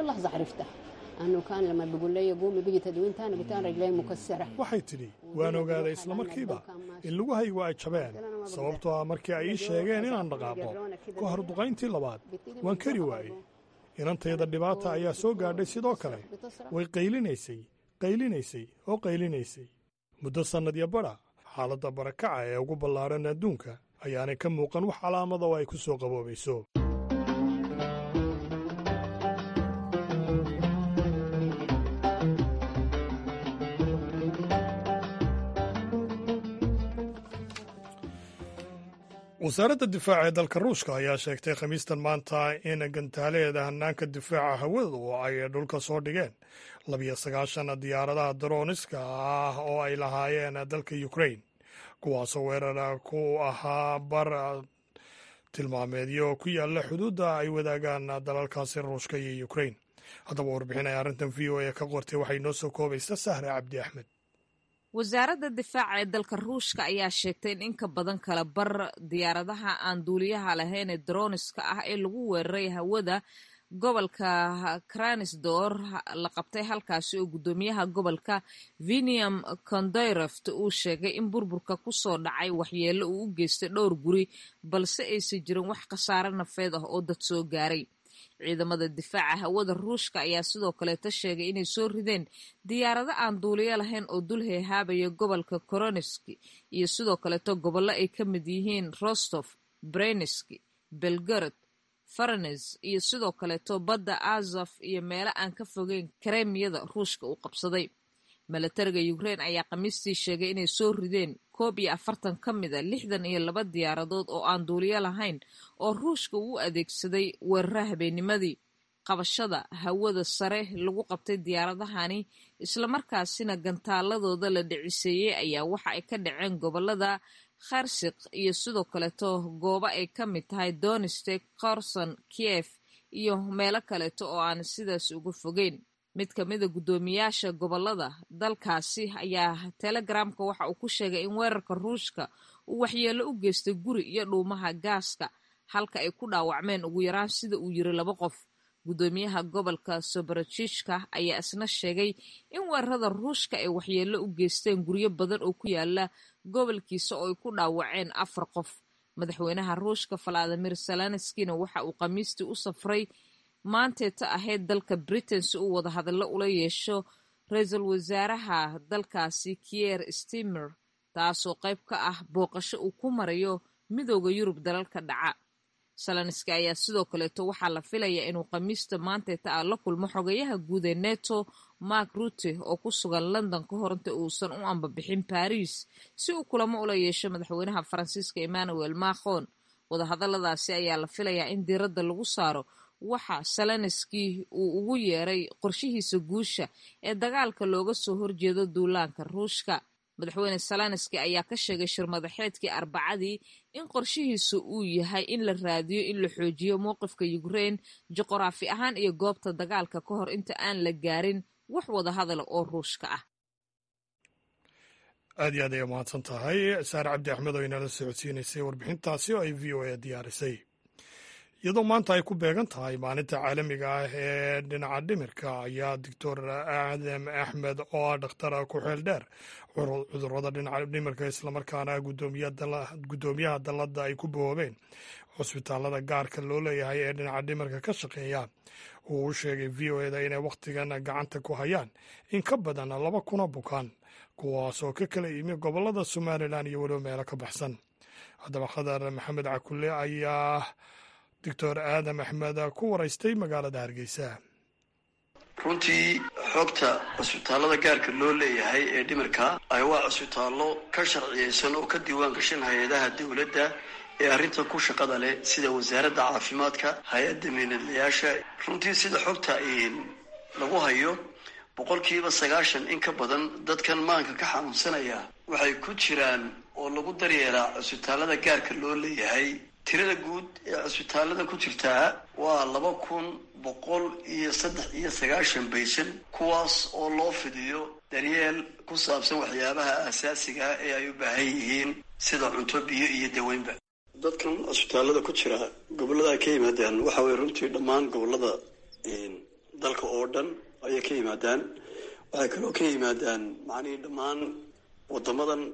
waxay tidhi waan ogaaday islamarkiiba in lugahaygu ay jabeen sababtoo ah markii ay ii sheegeen inaan dhaqaaqo ka hor duqayntii labaad waan kari waayey inantayda dhibaata ayaa soo gaadhay sidoo kale way qaylinaysay qaylinaysay oo qaylinaysay muddo sannadyo badha xaaladda barakaca ee ugu ballaaran adduunka ayaanay ka muuqan wax calaamada oo ay ku soo qaboobayso wasaaradda difaaca ee dalka ruushka ayaa sheegtay khamiistan maanta in gantaaleeda hannaanka difaaca hawada oo ay dhulka soo dhigeen labiyo sagaashan diyaaradaha daroniska ah oo ay lahaayeen dalka ukrain kuwaasoo weerar ku ahaa bar tilmaameedyo ku yaalla xuduudda ay wadaagaan dalalkaasi ruushka iyo ukrain haddaba warbixin ay arrintan v o a ka qortay waxay noo soo koobaysa sahre cabdi axmed wasaaradda difaaca ee dalka ruushka ayaa sheegtay in inka badan kala bar diyaaradaha aan duuliyaha lahayn ee droniska ah ee lagu weeraray hawada gobolka kranisdor la qabtay halkaasi oo guddoomiyaha gobolka viniam kondayreft uu sheegay in burburka ku soo dhacay waxyeello uu u geystay dhowr guri balse aysan jirin wax khasaare nafeed ah oo dad soo gaaray ciidamada difaaca hawada ruushka ayaa sidoo kaleeta sheegay inay soo rideen diyaarado aan duuliyo lahayn oo dul heehaabaya gobolka koroneski iyo sidoo kaleeto gobollo ay ka mid yihiin rostof breneski belgorod faranes iyo sidoo kaleeto badda azaf iyo meelo aan ka fogeyn karemiyada ruushka uu qabsaday milatariga ukrain ayaa khamiistii sheegay inay soo rideen koob iyo afartan ka mid a lixdan iyo laba diyaaradood oo aan duuliyo lahayn oo ruushka uu adeegsaday weerara habeennimadii qabashada hawada sare lagu qabtay diyaaradahani islamarkaasina gantaaladooda la dhiciseeyey ayaa waxa ay ka dhaceen gobolada kharsiq iyo sidoo kaleeto goobo ay ka mid tahay donistek korson kiev iyo meelo kaleeto oo aan sidaas uga fogeyn mid ka mida guddoomiyaasha gobolada dalkaasi ayaa telegramka waxa uu ku sheegay in weerarka ruushka uu waxyeello u geystay guri iyo dhuumaha gaaska halka ay ku dhaawacmeen ugu yaraan sida uu yiri laba qof guddoomiyaha gobolka soborojishka ayaa isna sheegay in weerarada ruushka ay waxyeello u geysteen guryo badan oo ku yaala gobolkiisa oo ay ku dhaawaceen afar qof madaxweynaha ruushka valadimir zelenskina waxa uu khamiistii u safray maanteeta ahayd dalka britain si uu wada hadallo ula yeesho ra-iisul wasaaraha dalkaasi kier stimer taasoo qayb ka ah booqasho uu ku marayo midooda yurub dalalka dhaca salenski ayaa sidoo kaleeto waxaa la filayaa inuu khamiista maanteeta ah la kulmo xogayaha guud ee neto mark rutte oo ku sugan london ka hor inta uusan u ambabixin baris si uu kulamo ula yeesho madaxweynaha faransiiska emmanuel macron wadahadaladaasi ayaa la filayaa in diiradda lagu saaro waxa salenski uu ugu yeeray qorshihiisa guusha ee dagaalka looga soo horjeedo duulaanka ruushka madaxweyne salenski ayaa ka sheegay shirmadaxeedkii arbacadii in qorshihiisa uu yahay in la raadiyo in la xoojiyo mowqifka ukrain juqraafi ahaan iyo goobta dagaalka ka hor inta aan la gaarin wax wada hadala oo ruushka ah aad iyo aad ay umahadsan tahay saare cabdi axmed oo inala socodsiinaysay warbixintaasi oo ay v o a diyaarisay iyadoo maanta ay ku beegan tahay maalinta caalamiga ah ee dhinaca dhimirka ayaa doctor aadam axmed oo ah dhakhtar ku xeel dheer cudurrada dhinaca dhimirka islamarkaana guddoomiyaha dalladda ay ku boobeen cusbitaalada gaarka loo leeyahay ee dhinaca dhimirka ka shaqeeya uu u sheegay v o eda inay wakhtigan gacanta ku hayaan in ka badan laba kuna bukaan kuwaasoo ka kala yimi gobollada somalilan iyo weliba meelo ka baxsan haddaba khadar maxamed cakulle ayaa doctor aadam axmed ku waraystay magaalada hargeysa runtii xogta cusbitaallada gaarka loo leeyahay ee dhimirka ay waa cusbitaallo ka sharciyeysan oo ka diiwaan gashan hay-adaha dowladda ee arrintan ku shaqada leh sida wasaaradda caafimaadka hay-adda miinadlayaasha runtii sida xogta lagu hayo boqolkiiba sagaashan in ka badan dadkan maanka ka xanuunsanaya waxay ku jiraan oo lagu daryeelaa cusbitaallada gaarka loo leeyahay tirada guud ee cusbitaallada ku jirtaa waa laba kun boqol iyo saddex iyo sagaashan baysan kuwaas oo loo fidiyo daryeel ku saabsan waxyaabaha asaasiga ah ee ay u baahan yihiin sida cunto biyo iyo daweynba dadkan cusbitaallada ku jira gobollada ay ka yimaadaan waxa weye runtii dhammaan gobollada dalka oo dhan ayay ka yimaadaan waxay kaloo ka yimaadaan macnihii dhammaan wadamadan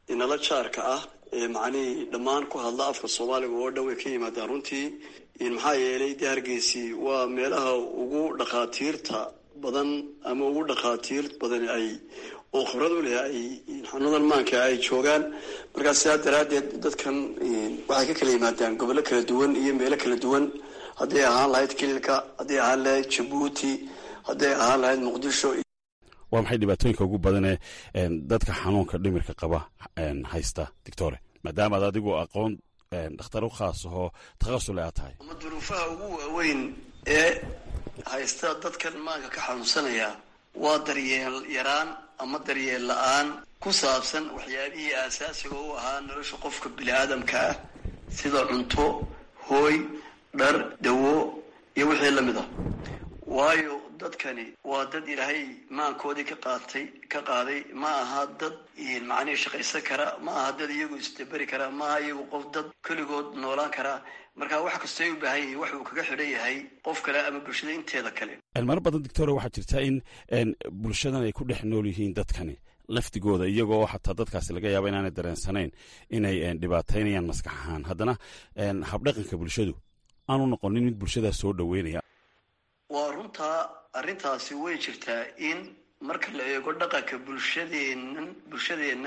inala jaarka ah ee macnihii dhammaan ku hadla afka soomaaliga oo dhan way ka yimaadaan runtii maxaa yeelay dee hargeysi waa meelaha ugu dhakhaatiirta badan ama ugu dhakhaatiir badan ay oo khibrad u leh ay xanuunadan maanka ay joogaan markaa sidaa daraaddeed dadkan waxay ka kala yimaadaan gobollo kala duwan iyo meelo kala duwan hadday ahaan lahayd kililka hadday ahaan lahayd jabuuti hadday ahaan lahayd muqdisho waa maxay dhibaatooyinka ugu badanee dadka xanuunka dhimirka qaba haysta doctore maadaama ad adigu aqoon dhakhtar u khaas ahoo takhasul aad tahay ama duruufaha ugu waaweyn ee haysta dadkan maanka ka xanuunsanaya waa daryeel yaraan ama daryeel la-aan ku saabsan waxyaabihii aasaasiga u ahaa nolosha qofka bini aadamka ah sida cunto hooy dhar dawo iyo wixii lamid ah waayo dadkani waa dad ilaahay maankoodii ka qaatay ka qaaday ma aha dad macnihii shaqaysan kara ma aha dad iyagu isdaberi kara ma aha iyagu qof dad keligood noolaan kara marka wax kastoo ay u baahan yihiin wax uu kaga xidhan yahay qof kale ama bulshada inteeda kale maro badan doctore waxaa jirta in bulshadan ay ku dhex nool yihiin dadkani laftigooda iyagoo xataa dadkaasi laga yaaba inaanay dareensanayn inay dhibaataynayaan maskax ahaan haddana habdhaqanka bulshadu aanu noqonin mid bulshadaas soo dhoweynaya waa runtaa arrintaasi way jirtaa in marka la eego dhaqanka bulshadeennan bulshadeenna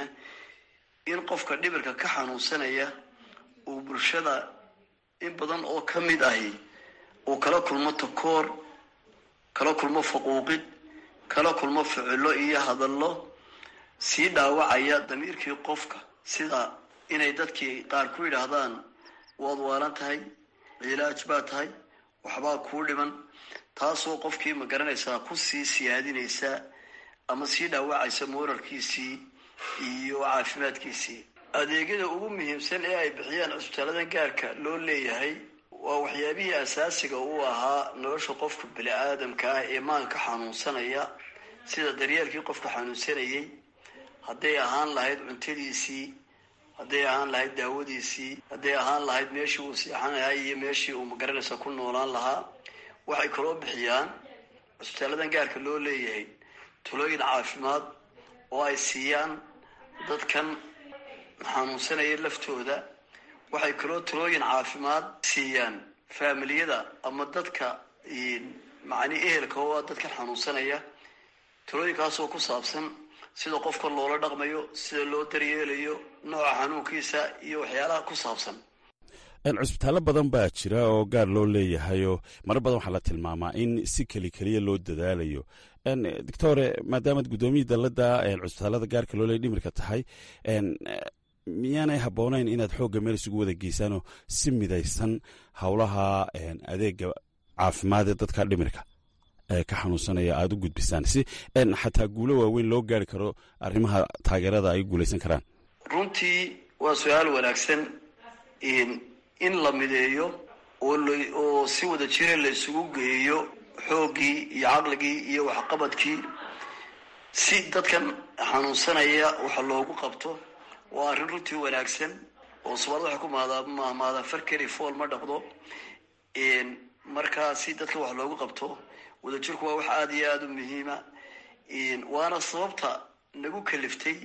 in qofka dhibirka ka xanuunsanaya uu bulshada in badan oo ka mid ahi uu kala kulmo takoor kala kulmo faquuqid kala kulmo ficilo iyo hadallo sii dhaawacaya damiirkii qofka sida inay dadkii qaar ku yidhaahdaan waad waalan tahay cilaaj baa tahay waxbaa kuu dhiman taasoo qofkii ma garanaysaa ku sii siyaadinaysa ama sii dhaawacaysa mooralkiisii iyo caafimaadkiisii adeegyada ugu muhiimsan ee ay bixiyaan cusbitaaladan gaarka loo leeyahay waa waxyaabihii asaasiga u ahaa nolosha qofka bini aadamka ah ee maanka xanuunsanaya sida daryeelkii qofka xanuunsanayay hadday ahaan lahayd cuntadiisii hadday ahaan lahayd daawadiisii hadday ahaan lahayd meeshii uu seexanayaa iyo meeshii uu magaranaysa ku noolaan lahaa waxay kaloo bixiyaan cusbitaaladan gaarka loo leeyahay tulooyin caafimaad oo ay siiyaan dadkan xanuunsanaya laftooda waxay kaloo tulooyin caafimaad siiyaan faamiliyada ama dadka macni ehelka oo dadkan xanuunsanaya tulooyinkaasoo ku saabsan sida qofka loola dhaqmayo sida loo daryeelayo nooca xanuunkiisa iyo waxyaalaha ku saabsan cusbitaallo badan baa jira oo gaar loo leeyahayoo marar badan waxaa la tilmaamaa in si keli keliya loo dadaalayo doctore maadaamaad guddoomiyii dalladda cusbitaallada gaarka loo leeya dhimirka tahay miyaanay habboonayn inaad xoogga meel isugu wada geysaanoo si midaysan howlaha adeega caafimaad ee dadka dhimirka ka xanuunsanaya aada u gudbisaan si xataa guulo waaweyn loo gaari karo arrimaha taageerada ay guulaysan karaan runtii waa su-aal wanaagsan in la mideeyo oo si wada jira la isugu geeyo xooggii iyo caqligii iyo waxqabadkii si dadkan xanuunsanaya waxa loogu qabto waa arrin runtii wanaagsan oo somaali waxay ku mahmaadaan farkeli fool ma dhaqdo markaa si dadkan wax loogu qabto wadajirku waa wax aada iyo aada u muhiima waana sababta nagu kaliftay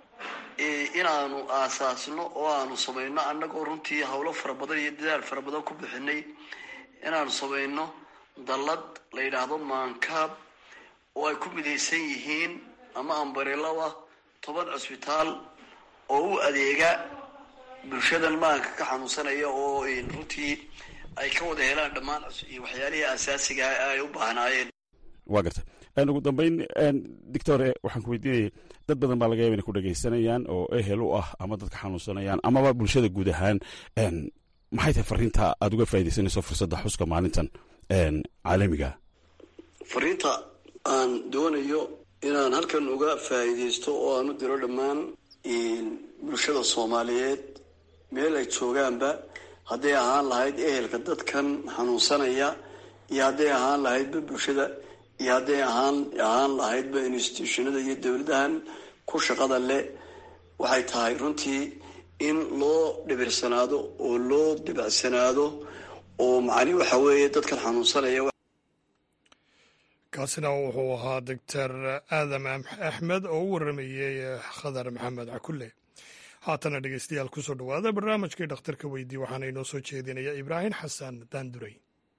inaanu aasaasno oo aanu samayno annagoo runtii howlo fara badan iyo dadaal fara badan ku bixinay inaanu samayno dallad la yidhaahdo maankaab oo ay ku midaysan yihiin ama ambarilada toban cusbitaal oo u adeega bulshadan maanka ka xanuunsanaya oo runtii ay ka wada helaan dhammaan waxyaalihii asaasiga ay u baahnaayeen waa garta ugu dambeyn doctore waxaan ku weydiinayay dad badan baa laga yaba inay ku dhegaysanayaan oo ehel u ah ama dadka xanuunsanayaan amaba bulshada guud ahaan maxay tahay fariinta aada uga faa'idaysanayso fursadda xuska maalintan caalamiga fariinta aan doonayo inaan halkan uga faa'iidaysto oo aan u diro dhammaan bulshada soomaaliyeed meel ay joogaanba hadday ahaan lahayd ehelka dadkan xanuunsanaya iyo hadday ahaan lahaydba bulshada iyo hadday ahaan ahaan lahaydba institutionada iyo dowladahan ku shaqada leh waxay tahay runtii in loo dhibirsanaado oo loo dibacsanaado oo macni waxa weeye dadkan xanuunsanaya kaasina wuxuu ahaa doctor aadam axmed oo u waramayey khadar maxamed cakulle haatana dhegeystayaal kusoo dhowaada barnaamijkii dhakhtarka weydii waxaana inoo soo jeedinaya ibraahim xasan daanduray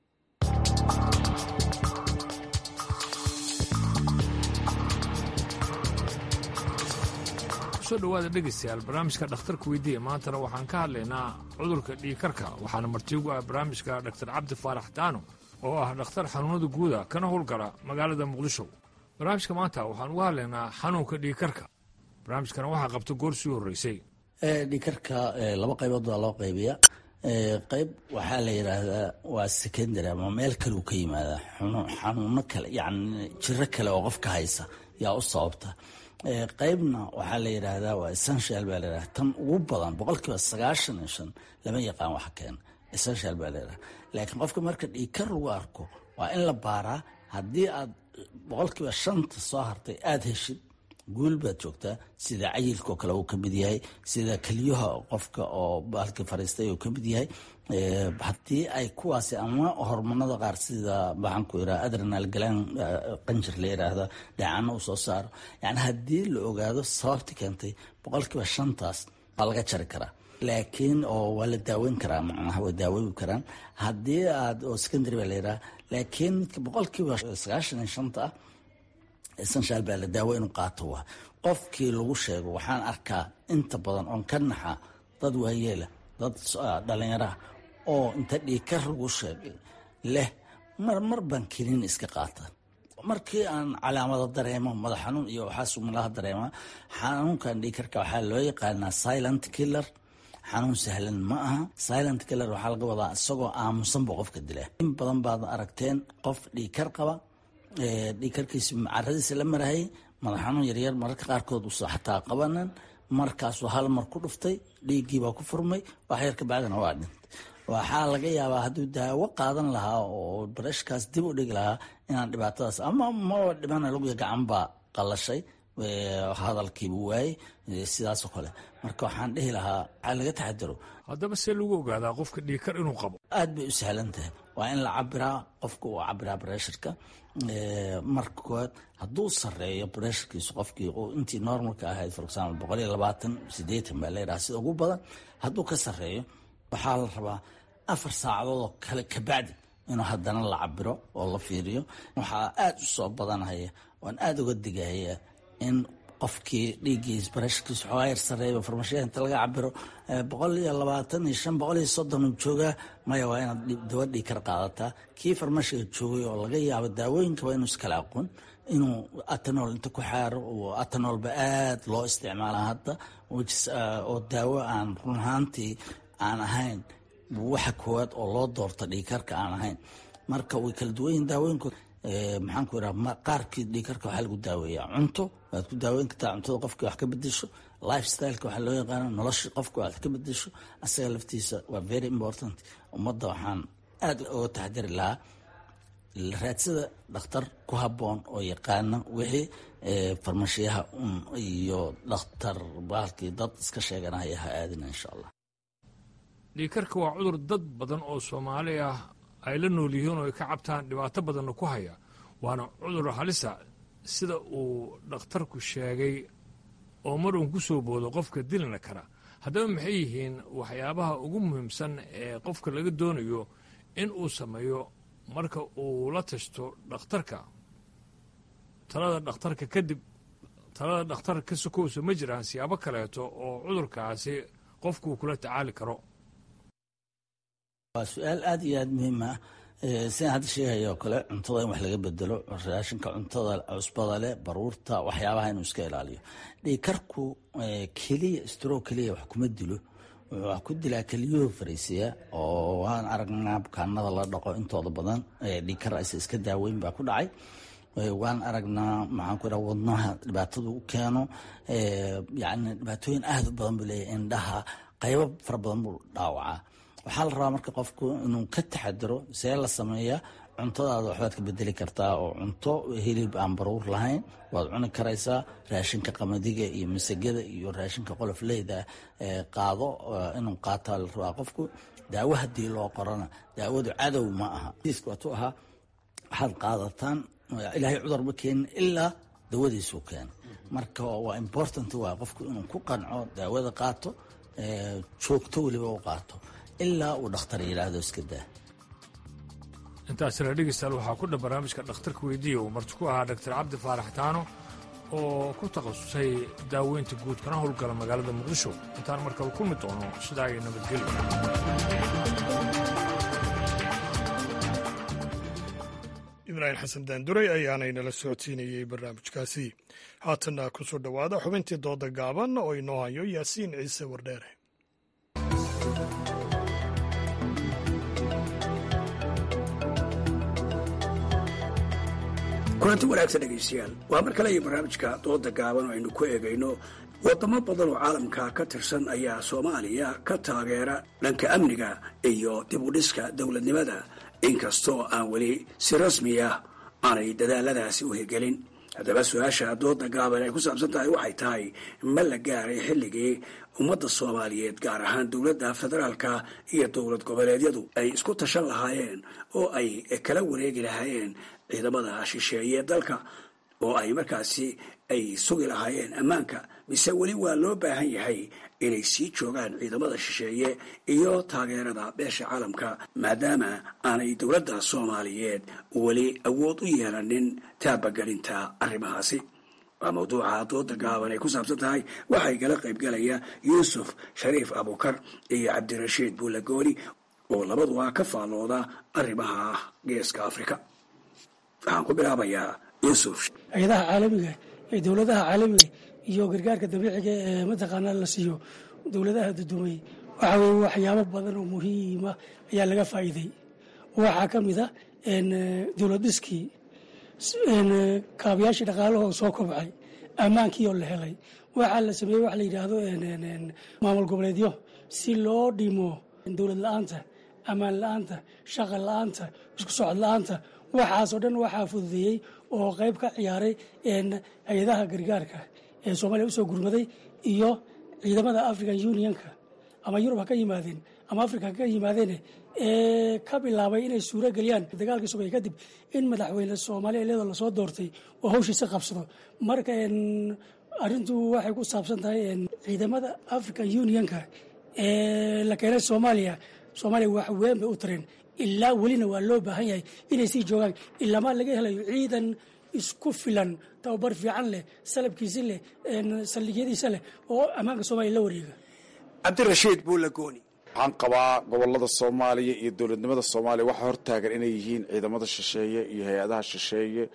kusoo dhowaada dhegaystayaal barnaamijka dhakhtarka weydiiya maantana waxaan ka hadlaynaa cudurka dhiigkarka waxaana martiigu ah barnaamijka dhaktar cabdi faarax daano oo ah dhakhtar xanuunada guuda kana howlgala magaalada muqdisho barnaamijka maanta waxaan uga hadlaynaa xanuunka dhiigkarka barnaamijkana waxaa qabta goor sii horreysay dhiigkarka laba qaybood baa loo qaybiya qayb waxaa la yidhaahdaa waa secondary ama meel kale uu ka yimaadaa xanuuno kale yani jiro kale oo qofka haysa yaa u sababta qaybna waxaa la yidhaahdaa waa essential baa layidhahda tan ugu badan boqolkiiba sagaashan iyo shan lama yaqaan wax keena essential baa layidhahda laakiin qofka marka dhiigkar lagu arko waa in la baaraa haddii aad boqolkiiba shanta soo hartay aada heshid guul baad joogtaa sida cayilkaoo kale uu ka mid yahay sida keliyaha qofka oo baalkii fariistay uu ka mid yahay haddii ay kuwaasi ama hormonada qaar sida maxaan ku yidhaha adrenal galaan qanjir la yidhaahda dheecano uu soo saaro yani haddii la ogaado sababti keentay boqolkiiba shantaas waa laga jari karaa laakiin oo waa la daaweyn karaa macnaha way daaweyni karaan haddii aad oo secondary baa la yidhaha laakiin midka boqolkiiba sagaashan iyo shanta ah essential baa la daawo inuu qaato waa qofkii lagu sheego waxaan arkaa inta badan oon ka naxa dad waayeela dad dhalinyaraha oo inta dhiigkar lagu sheegay leh mar mar baan kelin iska qaata markii aan calaamado dareemo madax xanuun iyo waxaas malaha dareema xanuunkan dhiigkarka waxaa loo yaqaanaa silent killer xanuun sahlan ma aha silent killer waxaa laga wadaa isagoo aamusanba qofka dila in badan baad aragteen qof dhiigkar qaba dhiigkarkiisi caradiisa la marahayay madax xanuun yaryar mararka qaarkood usa xataa qabanan markaasuu hal mar ku dhuftay dhiiggiibaa ku furmay wax yar ka bacdina waa dhintay waxaa laga yaabaa hadduu daawo qaadan lahaa oo barashkaas dib u dhigi lahaa inaan dhibaatadaas ama maba dhimana laguya gacan baa qallashay hadalkiibu waayey sidaasoo kale marka waxaan dhihi lahaa waxaa laga taxadaro haddaba see lagu ogaadaa qofka dhiigkar inuu qabo aad bay u sahlan tahay waa in la cabiraa qofka uu cabiraa breshurka marka koowaad hadduu sareeyo breshurkiisu qofkii intii normalka ahayd for example boqol iyo labaatan sideetan baa layidhaha sida ugu badan hadduu ka sareeyo waxaa la rabaa afar saacadood oo kale kabacdi inuu haddana la cabiro oo la fiiriyo waxaa aada u soo badanhaya waan aada uga digahaya in qofkii dhiiggiis barashkiis xoogaa yar sareeya farmashiya inta laga cabiro boqol iyo labaatan iyo shan boqol iyo soddon uu joogaa maya waa inaad dawa dhiig kar qaadataa kii farmashiga joogay oo laga yaabo daawooyinka waa inuu iskala aqoon inuu atanol inta ku xaaro atanolba aada loo isticmaalaa hadda oo daawo aan run ahaantii aan ahayn waxa koowaad oo loo doorta dhiigkarka aan ahayn marka way kala duwan yihin daawooyinku maxaan ku idhaha qaarkii dhiigkarka waxaa lagu daaweeyaa cunto waad ku daaweyn kartaa cuntada qofkii wax ka bedesho life styleka waxaa loo yaqaana nolosha qofka waad ka bedesho asaga laftiisa waa very important ummadda waxaan aada uga taxdiri lahaa raadsada dhakhtar ku habboon oo yaqaana wixii farmashiyaha un iyo dhakhtar baalkii dad iska sheeganaya ha aadina insha allah dhiigkarka waa cudur dad badan oo soomaali ah ay la nool yihiin oo ay ka cabtaan dhibaato badanna ku haya waana cudur halisa sida uu dhakhtarku sheegay oo mar uun ku soo boodo qofka dilina kara haddaba maxay yihiin waxyaabaha ugu muhiimsan ee qofka laga doonayo in uu sameeyo marka uu la tashto dhakhtarka talada dhakhtarka kadib talada dhakhtar ka sokowsa ma jiraan siyaabo kaleeto oo cudurkaasi qofkuu kula tacaali karo waa su-aal aada iyo aada muhiim ah sidaan hadda sheegaya oo kale cuntada in wax laga bedelo raashinka cuntada cusbada leh baruurta waxyaabaha inuu iska ilaaliyo dhiigkarku keliya stro keliya wax kuma dilo wax ku dilaa keliyuhu fariisiya oo waan aragnaa bukaanada la dhaqo intooda badan dhiigkar aysa iska daaweyn baa ku dhacay waan aragnaa maxaan ku idhaha wadnaha dhibaatadu u keeno yani dhibaatooyin aada u badan buu leeyahy indhaha qaybo fara badan buu dhaawacaa waxaa la rabaa marka qofku inuu ka taxadiro see la sameeya cuntadaada waxbaad ka bedeli kartaa oo cunto hilib aan baruur lahayn waad cuni karaysaa raashinka qamadiga iyo masagada iyo raashinka qolofleyda qaado inuu qaataa la rabaa qofku daawo haddii loo qorana daawadu cadow ma aha waatu ahaa waxaad qaadataan ilaahay cudur ma keenin ilaa dawadiisuu keena marka waa important waa qofku inuu ku qanco daawada qaato joogto weliba u qaato ilaa uu dhakhtar yidhaahdo iska daa intaasina dhegeystayaal waxaa ku dhan barnaamijka dhakhtarka weydiiya uu marti ku ahaa dhaktar cabdi faarax taano oo ku takhasusay daaweynta guud kana howlgala magaalada muqdisho intaan markale kulmi doono sidaa iyo nabadgelyo ibraahim xasan daanduray ayaanaynala socodsiinayey barnaamijkaasi haatanna ku soo dhowaada xubintii dooda gaaban oo inoo hayo yaasiin ciise wardheere kulanti wanaagsan dhegaystayaal waa mar kale iyo barnaamijka dooda gaaban oo aynu ku eegayno wadamo badan oo caalamka ka tirsan ayaa soomaaliya ka taageera dhanka amniga iyo dib u dhiska dowladnimada inkastoo aan weli si rasmi ah aanay dadaaladaasi u hirgelin haddaba su-aasha dooda gaaban ay ku saabsan tahay waxay tahay ma la gaaray xilligii ummadda soomaaliyeed gaar ahaan dowladda federaalka iyo dowlad goboleedyadu ay isku tashan lahaayeen oo ay kala wareegi lahaayeen ciidamada shisheeye dalka oo ay markaasi ay sugi lahaayeen ammaanka mise weli waa loo baahan yahay inay sii joogaan ciidamada shisheeye iyo taageerada beesha caalamka maadaama aanay dowladda soomaaliyeed weli awood u yeelanin taabagelinta arrimahaasi waa mawduuca dooda gaaban ay ku saabsan tahay waxay kala qaybgalaya yuusuf shariif abukar iyo cabdirashiid buulagooni oo labaduba ka faallooda arrimaha geeska afrika waxaan ku bilaabayaa yuusuf hay-adaha caalamiga ee dowladaha caalamiga iyo gargaarka dabiiciga ee mataqaanaa la siiyo dowladaha dudumay waxa weye waxyaabo badan oo muhiima ayaa laga faa'iiday waxaa ka mid a dowlad dhiskii kaabayaashii dhaqaalahoo soo kobcay ammaankii oo la helay waxaa la sameeyey waxa la yidhaahdo maamul goboleedyo si loo dhimo dowlad la-aanta ammaan la-aanta shaqa la-aanta isku socod la-aanta waxaasoo dhan waxaa fududeeyey oo qayb ka ciyaaray hay-adaha gargaarka ee soomaaliya usoo gurmaday iyo ciidamada african unionka ama yurub ha ka yimaadeen ama africa ha ka yimaadeen ee ka bilaabay inay suuro geliyaan dagaalkii sugay kadib in madaxweyne soomaaliya iyadoo lasoo doortay oo hawshiisa qabsado marka arintu waxay ku saabsan tahay ciidamada african unionka ee la keenay soomaaliya soomaaliya wax weyn bay u tareen ilaa welina waa loo baahan yahay inay sii joogaan ilamaa laga helayo ciidan isku filan tababar fiican leh salabkiisi leh saldhigyadiisa leh oo ammaanka soomaliya la wareega cabdirashiid buulagooni waxaan qabaa gobolada soomaaliya iyo dowladnimada soomaaliya waxaa hortaagan inay yihiin ciidamada shisheeye iyo hay-adaha shisheeye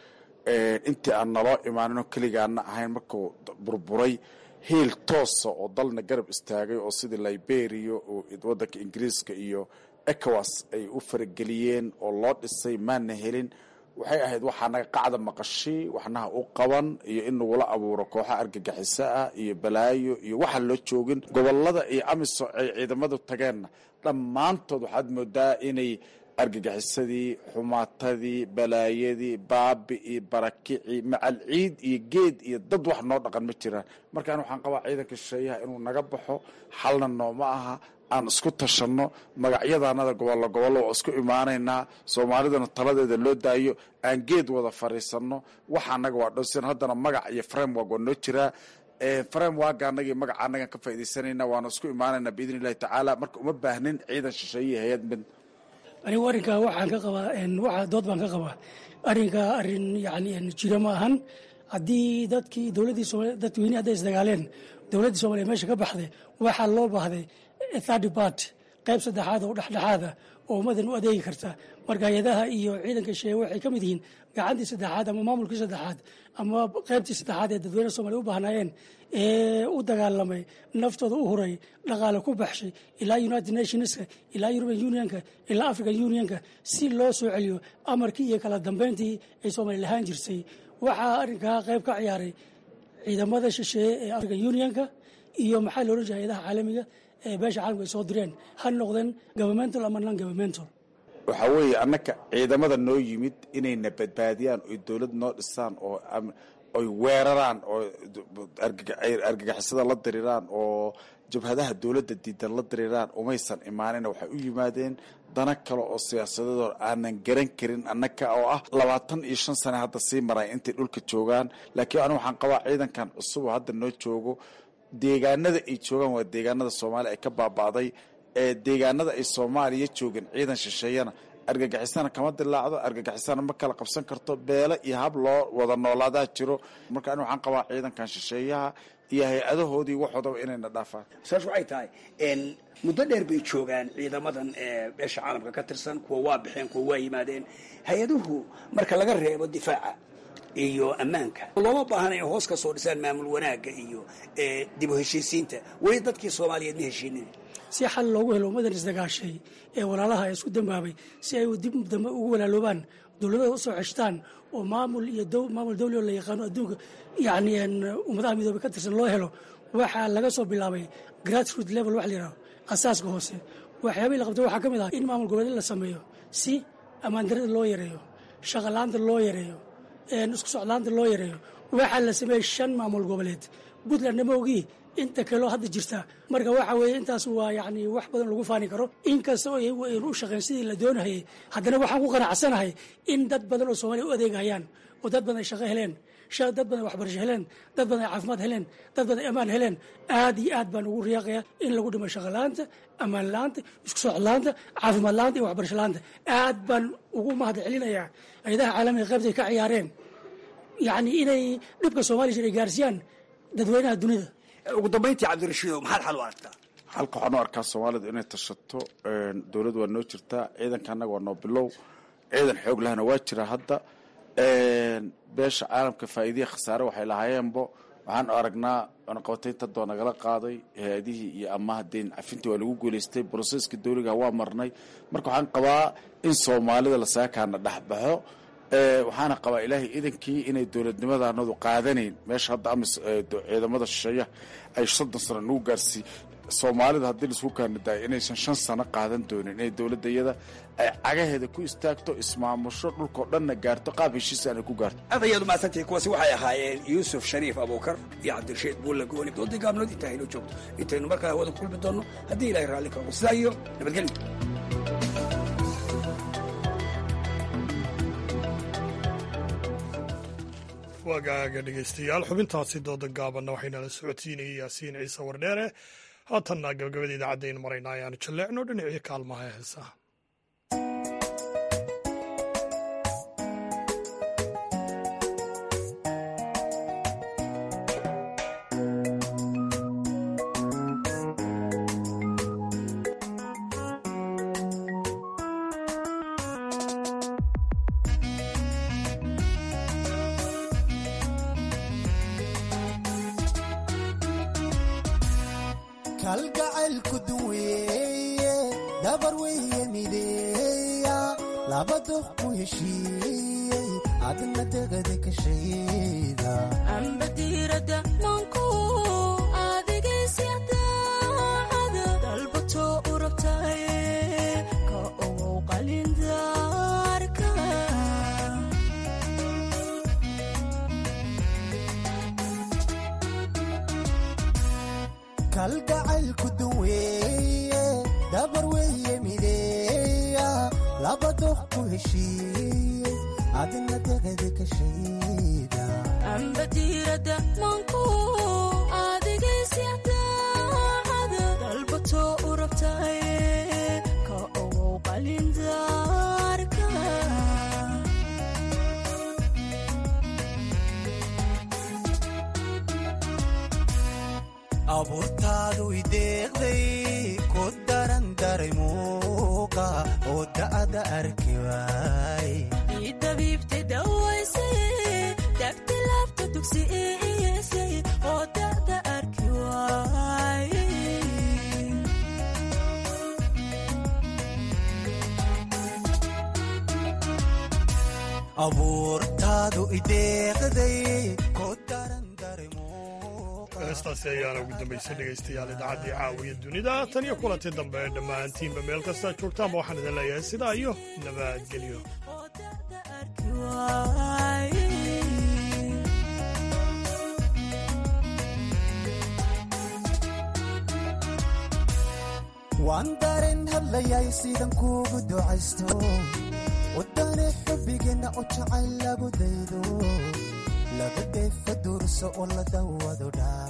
intii aan naloo imaaninoo keligaana ahayn markuu burburay hiil toosa oo dalna garab istaagay oo sidii liberia oo wadanka ingiriiska iyo ecowas ay u farageliyeen oo loo dhisay maana helin waxay ahayd waxaa naga qacda maqashi waxnaha u qaban iyo in nagula abuuro kooxa argagixiso ah iyo balaayo iyo waxaan loo joogin gobolada iyo amiso ay ciidamadu tageenna dhammaantood waxaad moodaa inay argagixisadii xumaatadii balaayadii baabi'ii barakicii macal ciid iyo geed iyo dad wax noo dhaqan ma jiraan markaan waxaan qabaa ciidanka shisheeyaha inuu naga baxo xalna nooma aha aan isku tashanno magacyadanada gobollo gobollo waa isku imaanaynaa soomaalidana taladeeda loo daayo aan geed wada fariisanno waxa anaga waa dhowsan haddana magac iyo framework waa noo jiraa framework anagii magaca anagan ka faaidaysanayna waana isku imaanaynaa biidn illahi tacaala marka uma baahnin ciidan shisheeye hay-ad mid anigu arrinkaa waxaan ka qabaa waxa dood baan ka qabaa arrinkaa arrin yani jira ma ahan haddii dadkii dowladdii soomaliya dadweynihi hadday isdagaaleen dowladdii soomaliya meesha ka baxday waxaa loo baahday third part qayb saddexaad oo dhexdhexaada oo ummadan u adeegi karta marka hay-adaha iyo ciidanka sheeye waxay ka mid yihiin gacantii saddexaad ama maamulkii saddexaad ama qaybtii saddexaad ee dadweynaha soomaliya u baahnaayeen ee u dagaalamay naftooda u huray dhaqaale ku baxshay ilaa united nationska ilaa european unionka ilaa african unionka si loo soo celiyo amarkii iyo kala dambeyntii ay soomaaliya lahaan jirtay waxaa arrinkaa qayb ka ciyaaray ciidamada shisheeye ee african unionka iyo maxaa loohan jiray hay-adaha caalamiga ee beesha caalamka ay soo direen ha noqdeen governmental ama non governmental waxaa weeye annaka ciidamada noo yimid inayna badbaadiyaan oy dowlad noo dhisaan oo oy weeraraan oo argagixisada la diriraan oo jabhadaha dowladda diidan la diriiraan umaysan imaanina waxay u yimaadeen dana kale oo siyaasadadoo aanan garan karin annaka oo ah labaatan iyo shan sane hadda sii maray intay dhulka joogaan laakiin anigu waxaan qabaa ciidankan cusub oo hadda noo joogo deegaanada ay joogaan waa deegaanada soomaaliya ay ka baaba'day ee deegaanada ay soomaaliya joogeen ciidan shisheeyana argagixisana kama dilaacdo argagixisana ma kala qabsan karto beele iyo hab loo wada noolaadaa jiro marka ani waxaan qabaa ciidankan shisheeyaha iyo hay-adahoodii waxoodaba inayna dhaafaan saas waxay tahay muddo dheer bay joogaan ciidamadan ee beesha caalamka ka tirsan kuwa waa baxeen kuwa waa yimaadeen hay-aduhu marka laga reebo difaaca iyo ammaanka looma baahana in hoos ka soo dhisaan maamul wanaagga iyo dib u heshiisiinta weli dadkii soomaaliyeed ma heshiinin si xal loogu helo ummadan isdagaashay ee walaalaha ee isku dambaabay si ay dib dambe ugu walaaloobaan dowladada usoo ceshtaan oo maamul iyo maamul dawli oo la yaqaano adduunka yacni ummadaha midoobay ka tirsan loo helo waxaa laga soo bilaabay grassroot level wax la yidhaho asaaska hoose waxyaabihii la qabtay waxaa ka mid ah in maamul goboleed la sameeyo si ammaandarada loo yareeyo shaqalaanta loo yareeyo isku socdaanta loo yareeyo waxaa la sameeyey shan maamul goboleed puntland nama ogii inta kaleo hadda jirta marka waxa weeye intaas waa yani wax badan lagu faani karo inkasta oo aynu u shaqeyn sidii la doonahayay haddana waxaan ku qanacsanahay in dad badan oo soomaaliya u adeegayaan oo dad badan ay shaqo heleen dad badan waxbarasho heleen dad badan ay caafimaad heleen dad badan ay ammaan heleen aad iyo aad baan ugu riyaaqaya in lagu dhimo shaqo la-aanta ammaan la-aanta isku socod la-aanta caafimaad la-aanta iyo waxbarasho la-aanta aad baan ugu mahad celinayaa hay-adaha caalamiga qaybtay ka ciyaareen yacni inay dhibka soomaaliya jir ay gaarsiiyaan dadweynaha dunida ugu dambayntii cabdirashiidow maxaad xal u aragtaa halka waxaan u arkaa soomaalidu inay tashato dowladdu waa noo jirtaa ciidanka annaga waa noo bilow ciidan xoog lahna waa jira hadda beesha caalamka faa'iidiya khasaare waxay lahaayeenbo waxaan aragnaa cunaqabataynta doo nagala qaaday hay-adihii iyo amaha deyn cafintii waa lagu guulaystay broseska dowliga waa marnay marka waxaan qabaa in soomaalida lasaakaana dhexbaxo waxaana qabaa ilaahay idankii inay dowladnimadanadu qaadanayn meesha hadda amis ciidamada shisheeyaha ay soddon sano nagu gaarsii soomaalida haddii laisku kaanadaay inaysan shan sano qaadan doonin inay dowladda iyada ay cagaheeda ku istaagto ismaamusho dhulkao dhanna gaarto qaab heshiis aanay ku gaarto aad ayaad umahadsantihi kuwaasi waxay ahaayeen yuusuf shariif abuukar iyo cabdirashiid buulla gooni doodii gaabnood intaa haynoo joogto intaynu markaa hawada ku kulmi doonno haddii ilahay raalli kago sidaa iyo nabadgelyo waagaaga dhegaystayaal xubintaasi dooda gaabanna waxaynala socodsiinayay yaasiin ciise wardheere haatanna gabagabada idaacaddayn maraynaa ayaanu jalleecno dhinacii kaalmaha ee heesaha kalgacaylku duweeye dabar weye mideeya laba doq ku heshiiyey adna degada ka shayda ambadiirada manku adigaysyadaacada dalbato u rabtaye ka ogow qalindaarka kalgacaylku duweeye dabar weye mideeya laba doq ku heshiiyey adna degada ka shayda ambadiirada manku adigaysyadaacada dalbato u rabtaye ka ogow qalindaarka abuurtaadu ideeqday ku daran daray muuqa oo da'da arki waay ii dabiibtay dawaysay dagti laabta dugsi iisay oo da'da arki waay abuurtaadu ideeqday ku daran heestaasi ayaana ugu dambaysay dhegaystayaal idaacaddii caawiya dunida tan iyo kulantii dambe dhammaantiinba meel kastaa joogtaanba waxaan idin leeyahay sidaa iyo nabadgelyo waan dareen hadlayay sidan kuugu ducaysto wadane xubbigeenna oo jacayl lagu daydo laga dayfa durso oo la dawado dhaa